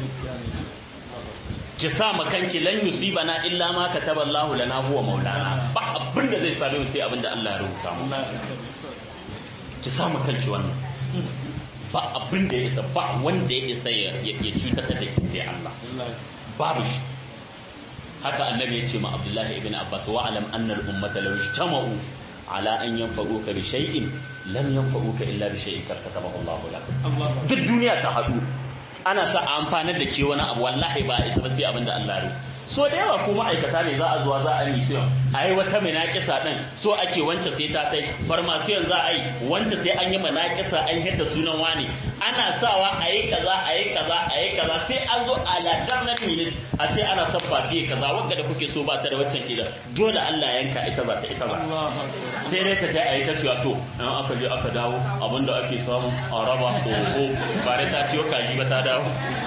ki sa ma kanki lan yusibana illa ma kataba Allah lana huwa maulana ba abin da zai same mu sai abin da Allah ya rubuta mu ki sa ma kanki wannan ba abin da ya isa ba wanda ya isa ya ya cutar da ki sai Allah babu shi haka annabi ya ce ma Abdullahi ibn Abbas wa alam anna al ummata law ijtama'u ala an yanfa'uka bi shay'in lam yanfa'uka illa bi shay'in katabahu Allah lak duk duniya ta hadu ana sa a amfanar da ke wani abu wallahi ba isa ba sai abin da Allah ya so da yawa ko ma'aikata ne za a zuwa za a yi shi a yi wata minakisa din so ake wance sai ta kai farmasiyon za a yi wance sai an yi minakisa an yadda sunan wani ana sawa a yi kaza a yi kaza a yi kaza sai an zo a ladar na minit a sai ana son fafiye kaza wanda da kuke so ba ta da waccan kida dole Allah yanka ita ba ta ita ba sai dai ka kai a yi ta cewa to in aka je aka dawo abinda ake samu a raba oho ba dai ta ciwo kaji ba ta dawo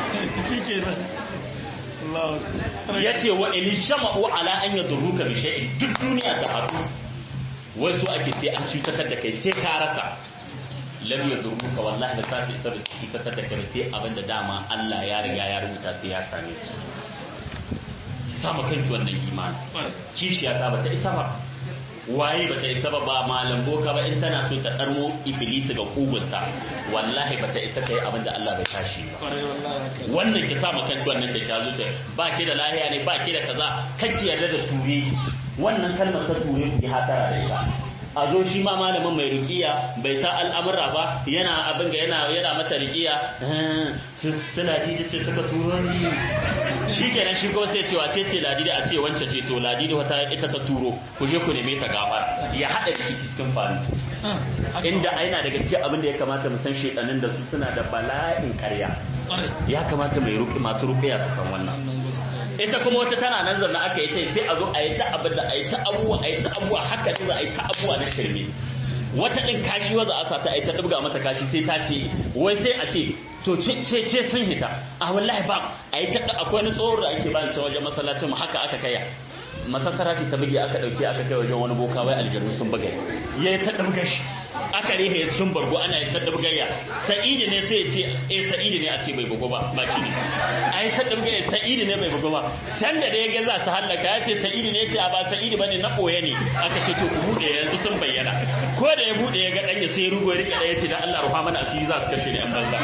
ya ce wa in shama'u ala an yadurruka bi shay'in duk duniya ta haɗu wai so ake sai an cutar da kai sai ka rasa lam yadurruka wallahi da safi isa da su cutar da kai sai abinda dama Allah ya riga ya rubuta sai ya same ki sama kanki wannan imani kishiya ta bata isa ba waye bata isa ba ba malam boka ba in tana so ta darmo iblis ga kugunta wallahi bata isa kai abin da Allah bai tashi ba wannan ki sa makan wannan ta ta zuciya ba ki da lahiya ne ba ki da kaza kanki yarda da ture wannan kalmar ta ture ki hatara da ita a zo shi ma malamin mai rukiya bai sa al'amura ba yana abin ga yana yana mata rukiya suna ji ce suka turo ni shi kenan shi kuma sai ce wace ce ladidi a ce wance ce to ladidi wata ita ta turo ku je ku neme ta gafara ya hada rikici cikin faru inda aina daga cikin abin da ya kamata mu san shedanin da su suna da bala'in karya ya kamata mai ruki masu rukiya su san wannan ita kuma wata tana nan zanna aka yi ta sai a zo a yi ta abin da a yi ta abubuwa a yi ta abubuwa haka ne za a yi ta abubuwa na shirme wata ɗin kashi waza a sa ta a yi ta ɗibga mata kashi sai ta ce wai sai a ce to ce ce sun hita a wallahi ba a yi ta akwai wani tsohon da ake bayan wajen masallacin mu haka aka kaya masassara ce ta buge aka dauke aka kai wajen wani boka wai aljannu sun buga ya yi ta dabga shi aka rihe sun bargo ana yi ta dabgayya sa'idi ne sai ya ce eh sa'idi ne a ce bai bugo ba ba shi ne ai ta dabgayya sa'idi ne bai bugo ba san da ya ga za su hallaka ya ce sa'idi ne ya ce a ba sa'idi bane na koya ne aka ce to ku bude yanzu sun bayyana ko da ya bude ya ga dan ya sai rugo ya rika da ya ce da Allah rufa mana asiri za su kashe ni an banza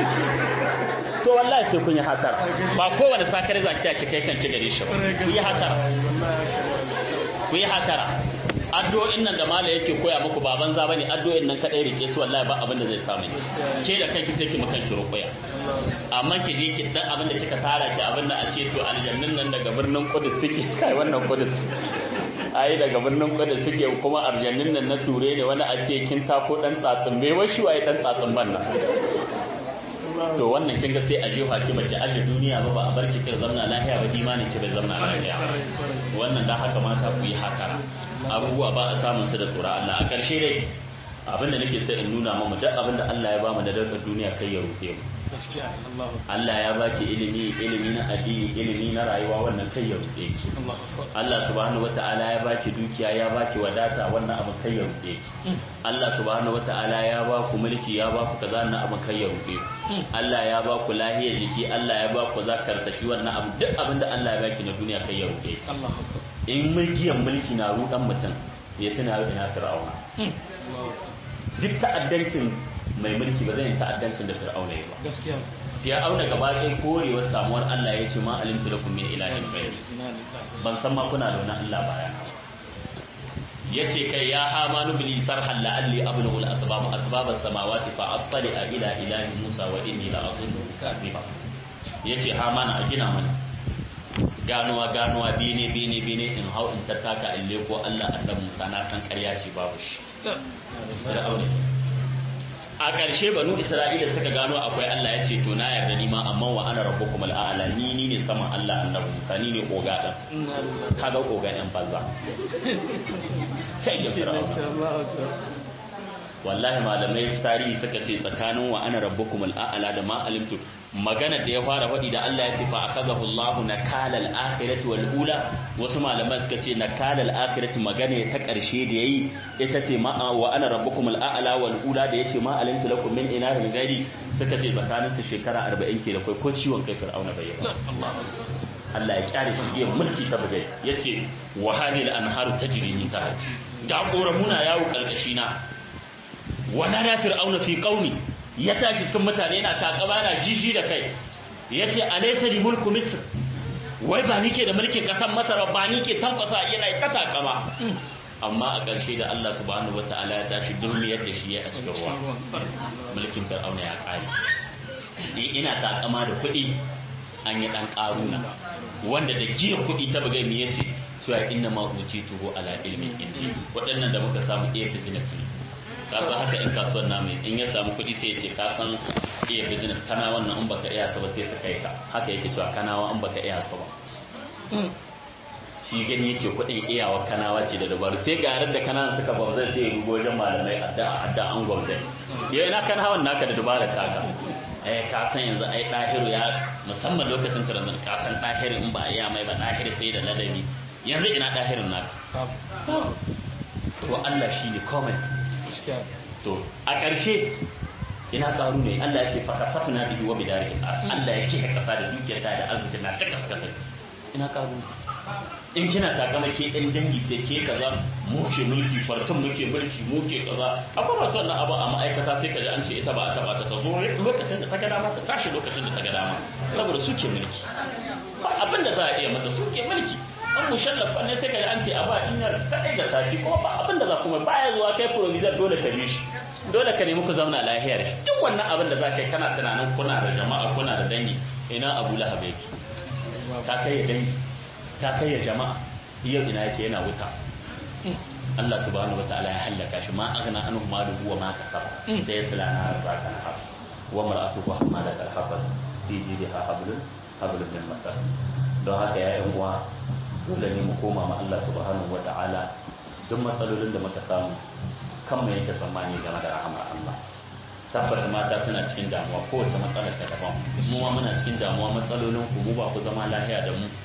to wallahi sai kun yi hatara ba kowane sakare za ki kai kan ci gare shi ba ku yi hatara ku yi hatara addu'o'in nan da mala yake koya muku baban za bane addu'o'in nan kadai rike su wallahi ba abin da zai samu ke da kanki take maka ki ruqya amma ki je ki dan abin da kika tara ki abin da a ce to aljannin nan daga birnin Qudus suke kai wannan Qudus ai daga birnin Qudus suke kuma aljannin nan na ture ne wani a ce kin tako dan tsatsin bai washi waye dan tsatsin ban nan to wannan kin ga sai a jefa ki baki aje duniya ba ba a barki ki zamna lafiya ba imanin ki bai zamna lafiya wannan da haka mata ku yi hakara abubuwa ba a samun su da tsura Allah a ƙarshe dai abinda nake sai in nuna mamu duk abinda Allah ya bamu da darkar duniya kai ya rufe mu Allah ya baki ilimi ilimi na addini ilimi na rayuwa wannan kai ya rufe ki Allah subhanahu wata'ala ya baki dukiya ya baki wadata wannan abu kai ya rufe ki Allah subhanahu wata'ala ya ba ku mulki ya ba ku kaza wannan abu kai ya rufe Allah ya ba ku lahiyar jiki Allah ya ba ku zakarta shi wannan abu duk abinda Allah ya baki na duniya kai ya rufe ki in mulkiyan mulki na rudan mutum ya tuna ina fir'auna duk ta'addancin mai mulki ba zai ta'addancin da fir'auna ya ba gaskiya fir'auna gaba ɗaya korewar samuwar Allah ya ce ma alimtu lakum min ilahin ghayr ban san ma kuna da wani Allah baya yace kai ya hamanu bil sarhal la'alli ablughu al asbab asbab as samawati fa attali ila ilahi musa wa inni la azunnu kadhiba yace hamana a gina mana ganuwa ganuwa bine bine bine in hau in tattaka in leko Allah annabi Musa na san ƙarya ce babu shi a ƙarshe banu Isra'ila suka gano akwai Allah ya ce to na yarda ni ma amma wa ana rabbukum al'ala ni ni ne saman Allah annabi Musa ni ne koga din kaga koga yan banza kai ya fir'auna wallahi malamai tarihi suka ce tsakanin wa ana rabbukum al'ala da ma alimtu magana da ya fara faɗi da Allah ya ce fa akazahu Allahu nakala al-akhirati wal ula wasu malaman suka ce nakala al-akhirati magana ta ƙarshe da yayi ita ce ma wa ana rabbukum al-a'la wal ula da yace ma alimtu lakum min ilahin ghairi suka ce tsakanin su shekara 40 ke da kai ko ciwon kai fir'auna bai yi Allah ya kyare shi ya mulki ta bugai yace wa hadhihi al-anharu tajri min tahti da koramuna yawo kalkashi na wala da fir'auna fi qaumi ya tashi cikin mutane yana takaba yana jiji da kai yace alaysa li mulku misr wai ba nike da mulkin kasar masar ba nike tankwasa yana ta takama amma a ƙarshe da Allah subhanahu wataala ya tashi durmiyar da shi ya aska ruwa mulkin fir'auna ya kare ina takama da kuɗi an yi dan karuna wanda da jiya kuɗi ta bugai me yace cewa inna ma tuho ala ilmin indi waɗannan da muka samu iya business ne kasan haka in kasuwar namu in ya samu kuɗi sai ce ka san iya business kana wannan in baka iya sa ba sai ka kai ka haka yake cewa kanawa in baka iya sa ba shi gani yake kuɗin iyawa kanawa ce da dabaru sai ga yaran da kananan suka ba zai sai rugo wajen malamai adda adda an gwamnati ya ina kana hawan naka da dabarar taka eh ka san yanzu ai dahiru ya musamman lokacin taranzan ka san dahiru in ba iya mai ba dahiru sai da ladabi yanzu ina dahirin naka to Allah shine komai to a ƙarshe ina ƙaru ne Allah ya ce fa kasafna bihi wa bidarihi Allah ya ce ka kasa da dukiyar ta da arziki na ta kaskata ina ƙaru in kina takama ke ɗan dangi ce ke kaza mu ke mulki fartun muke mulki mu ke kaza akwai masu wannan abu a ma'aikata sai ka ji an ce ita ba a taba ta ta zo lokacin da ta ga dama ta tashi lokacin da ta ga dama saboda su ke mulki ba abin da za a iya mata su ke mulki an mushallafa ne sai ka an ce a ba inyar kadai da sati ko ba abin da za kuma baya zuwa kai provisor dole ka bi shi dole ka nemi ku zauna lahiyar shi duk wannan abin da za ka yi kana tunanin kuna da jama'a kuna da dangi ina abu lahab yake ta kai ya dangi ta kai ya jama'a yau ina yake yana wuta Allah subhanahu wataala ya hallaka shi ma aghna anhu maluhu wa ma kasaba sai ya sala na zaka na hafu wa mar'atuhu hamalat al-hafaz fi jidha hablun hablun min masar don haka ya yan uwa dole ne mu koma ma Allah subhanahu wa ta'ala duk matsalolin da muka samu kan mu yake tsammani game da rahamar Allah tabbata mata suna cikin damuwa kowace matsalar ta daban mu ma muna cikin damuwa matsalolin ku mu ba ku zama lahiya da mu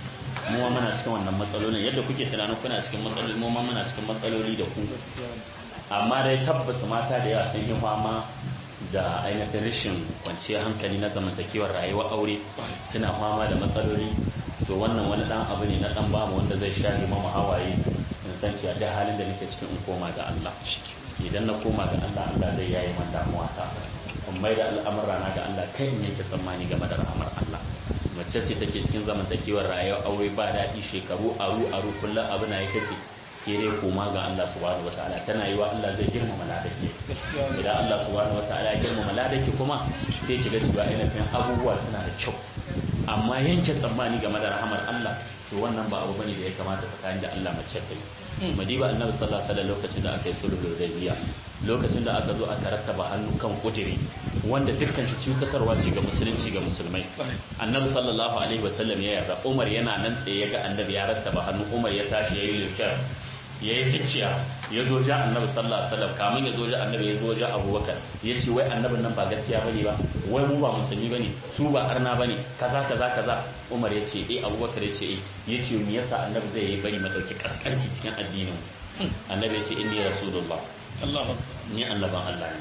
mu ma muna cikin wannan matsalolin yadda kuke tunanin kuna cikin matsaloli mu ma muna cikin matsaloli da ku amma dai tabbas mata da yawa sun yi fama da ainihin rashin kwanciyar hankali na zamantakewar rayuwar aure suna fama da matsaloli to wannan wani dan abu ne na dan bamu wanda zai shafe mama hawaye in san cewa da halin da nake cikin in koma ga Allah idan na koma ga Allah Allah zai yayi man damuwa ta in mai da al'amura na ga Allah kai in yake tsammani game da rahmar Allah mace ce take cikin zamantakewar rayuwar aure ba daɗi shekaru aru aru kullum abu na yake ce ke dai koma ga Allah subhanahu wataala tana yi wa Allah zai girmama ladaki idan Allah subhanahu wataala ya girmama ladaki kuma sai ki ga cewa ainihin abubuwa suna da kyau amma yanke tsammani game da rahamar Allah to wannan ba abu bane da ya kamata tsakanin da Allah mace ta yi madiba annabi sallallahu alaihi wasallam lokacin da aka yi sulhul hudaybiya lokacin da aka zo aka rattaba hannu kan kudiri wanda dukkan shi cutarwa ce ga musulunci ga musulmai annabi sallallahu alaihi wasallam ya yarda Umar yana nan tsaye ya ga annabi ya rattaba hannu Umar ya tashi yayi lukar ya yi ticciya ya zo ja annabi sallallahu alaihi wasallam kamun ya zo ja annabi ya zo ja abubakar ya ce wai annabin nan ba gaskiya bane ba wai mu ba musulmi bane su ba arna bane kaza kaza kaza umar ya ce eh abubakar ya ce eh ya ce me yasa annabi zai yi bari madauki kaskanci cikin addinin annabi ya ce inni rasulullah Allah ni annaban Allah ne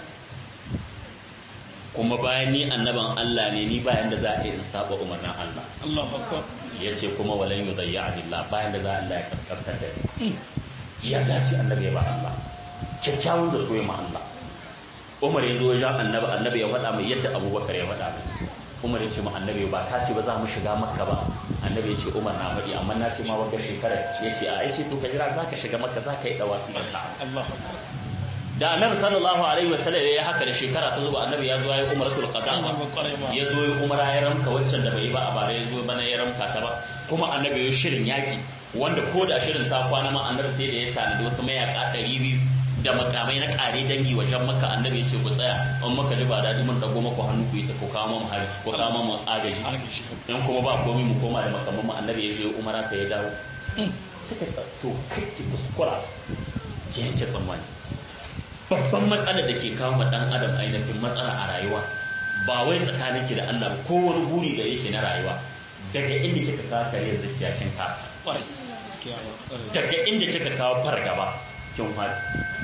kuma bayan ni annaban Allah ne ni bayan da za a yi in saba umarnin Allah Allahu akbar ya ce kuma walan yudayya Allah bayan da za Allah ya kaskantar da ni ya dace annabi ya ba Allah kyakkyawan zato ya ma Allah Umar ya zo ya annabi annabi ya faɗa mai yadda Abubakar ya faɗa mai Umar ya ce ma annabi ba ka ce ba za mu shiga Makka ba annabi ya ce Umar na faɗi amma na ce ma wata shekara ya ce a ce to ka jira za ka shiga Makka za ka yi dawafi ka Allahu da annabi sallallahu alaihi wasallam ya haka da shekara ta zuba annabi ya zo ya yi umaratul qada ya zo ya umara ya ramka waccan da bai yi ba a bara ya zo bana ya ramka ta ba kuma annabi ya shirin yaki wanda ko da shirin ta kwana ma annabi sai da ya tanadi wasu mayaka ɗari biyu da makamai na ƙare dangi wajen maka annabi ya ce ku tsaya in maka ji ba daɗi mun dago maku hannu ku yi ta ku kawo mu hari ku kawo mu agaji in kuma ba komai mu koma da makaman mu annabi ya je umara ta ya dawo suka to kai ki kuskura ki yanke tsammani babban matsalar da ke kawo ma dan adam ainihin matsala a rayuwa ba wai tsakanin ki da Allah ba ko wani buri da yake na rayuwa daga inda kika kawo kariyar zuciya kin kasa daga inda kika kawo fargaba kin fadi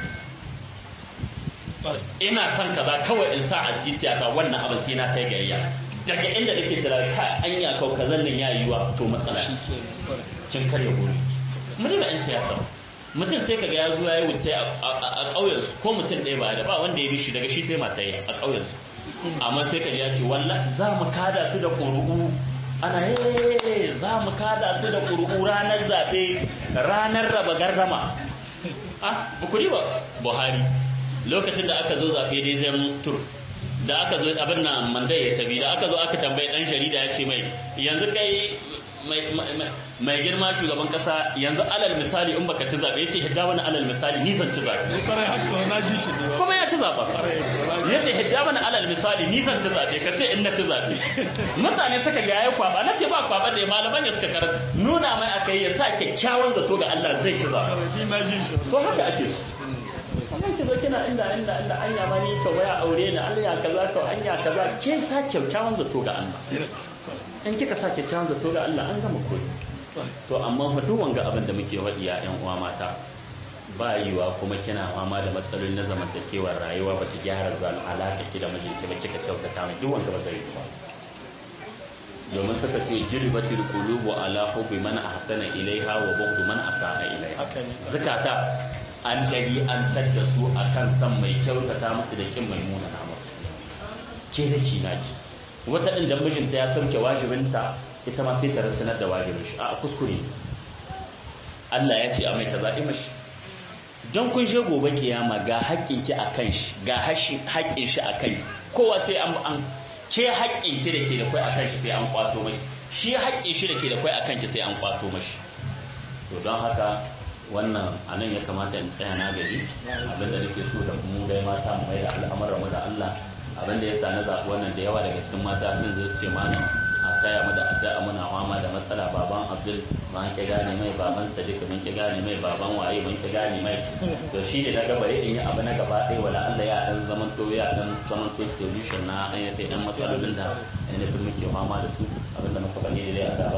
ina son kaza kawai in sa a titiya ta wannan abin sai na kai gayya daga inda nake tara ka anya kau kazan nan ya yiwa to matsala kin karya buri mun da yan siyasa mutum sai kaga ya zo ya yi wuta a ƙauyen ko mutum ɗaya ba da ba wanda ya bi shi daga shi sai mata yi a ƙauyen su amma sai kaga ya ce walla za mu kada su da ƙuru'u ana ye za mu kada su da ƙuru'u ranar zaɓe ranar raba gardama ah ba ku ba buhari lokacin da aka zo zaɓe dai zai tur da aka zo abin nan mandai ya tabi da aka zo aka tambayi ɗan jarida ya ce mai yanzu kai mai girma shugaban kasa yanzu alal misali in baka ci zabe yace hidda wani alal misali ni zan ci zabe kuma ya ci zaba yace hidda wani alal misali ni zan ci zabe kace in na ci zabe mutane suka ga yayi kwaba nace ba kwaba da malaman ya suka karar nuna mai akai ya sa kyakkyawan zato ga Allah zai ci zabe to haka ake wannan ki zo kina inda inda inda anya ma ni to waya aure ni Allah kaza to anya kaza ke sa kyakkyawan zato ga Allah in kika sa kyakkyawan zato ga Allah an gama koyi to amma fa duk wanga abin da muke faɗi ya ƴan uwa mata ba yiwa kuma kina fama da matsaloli na zamantakewar rayuwa ba ki gyara zal alaka ki da mijinki ba kika kyautata mai duk wanga ba zai yi ba domin suka ce jiribatil qulubu ala hubbi man ahsana ilaiha wa bughdu man asaa ilaiha zakata an dari an tadda su akan san mai kyautata musu da kin mai muna na musu ke da ki naki wata ɗin da mijinta ya sauke wajibinta ita ma sai ta rasanar da wajibin shi a kuskure Allah ya ce a mai ta zaɓi mashi don kun she gobe kiyama ga haƙƙin ki a kan shi ga haƙƙin shi a kan kowa sai an an ke haƙƙin ki da ke da kai a kan shi sai an kwato mai shi haƙƙin shi da ke da kai a kan ki sai an kwato mashi to don haka wannan a nan ya kamata in tsaya na gari abinda nake so da mu dai mata mu mai da al'amuran mu da Allah abinda ya sa na zaɓi wannan da yawa daga cikin mata sun zo su ce mana a taya mu da addu'a muna fama da matsala baban Abdul ban ki gane mai baban Sadiq mun ki gane mai baban waye mun ki gane mai to shi ne daga bare in yi abu na gaba ɗaya wala Allah ya dan zaman to ya dan zaman to solution na ayyuka ɗan matsalolin da ainihin muke fama da su abinda muka bani da dai a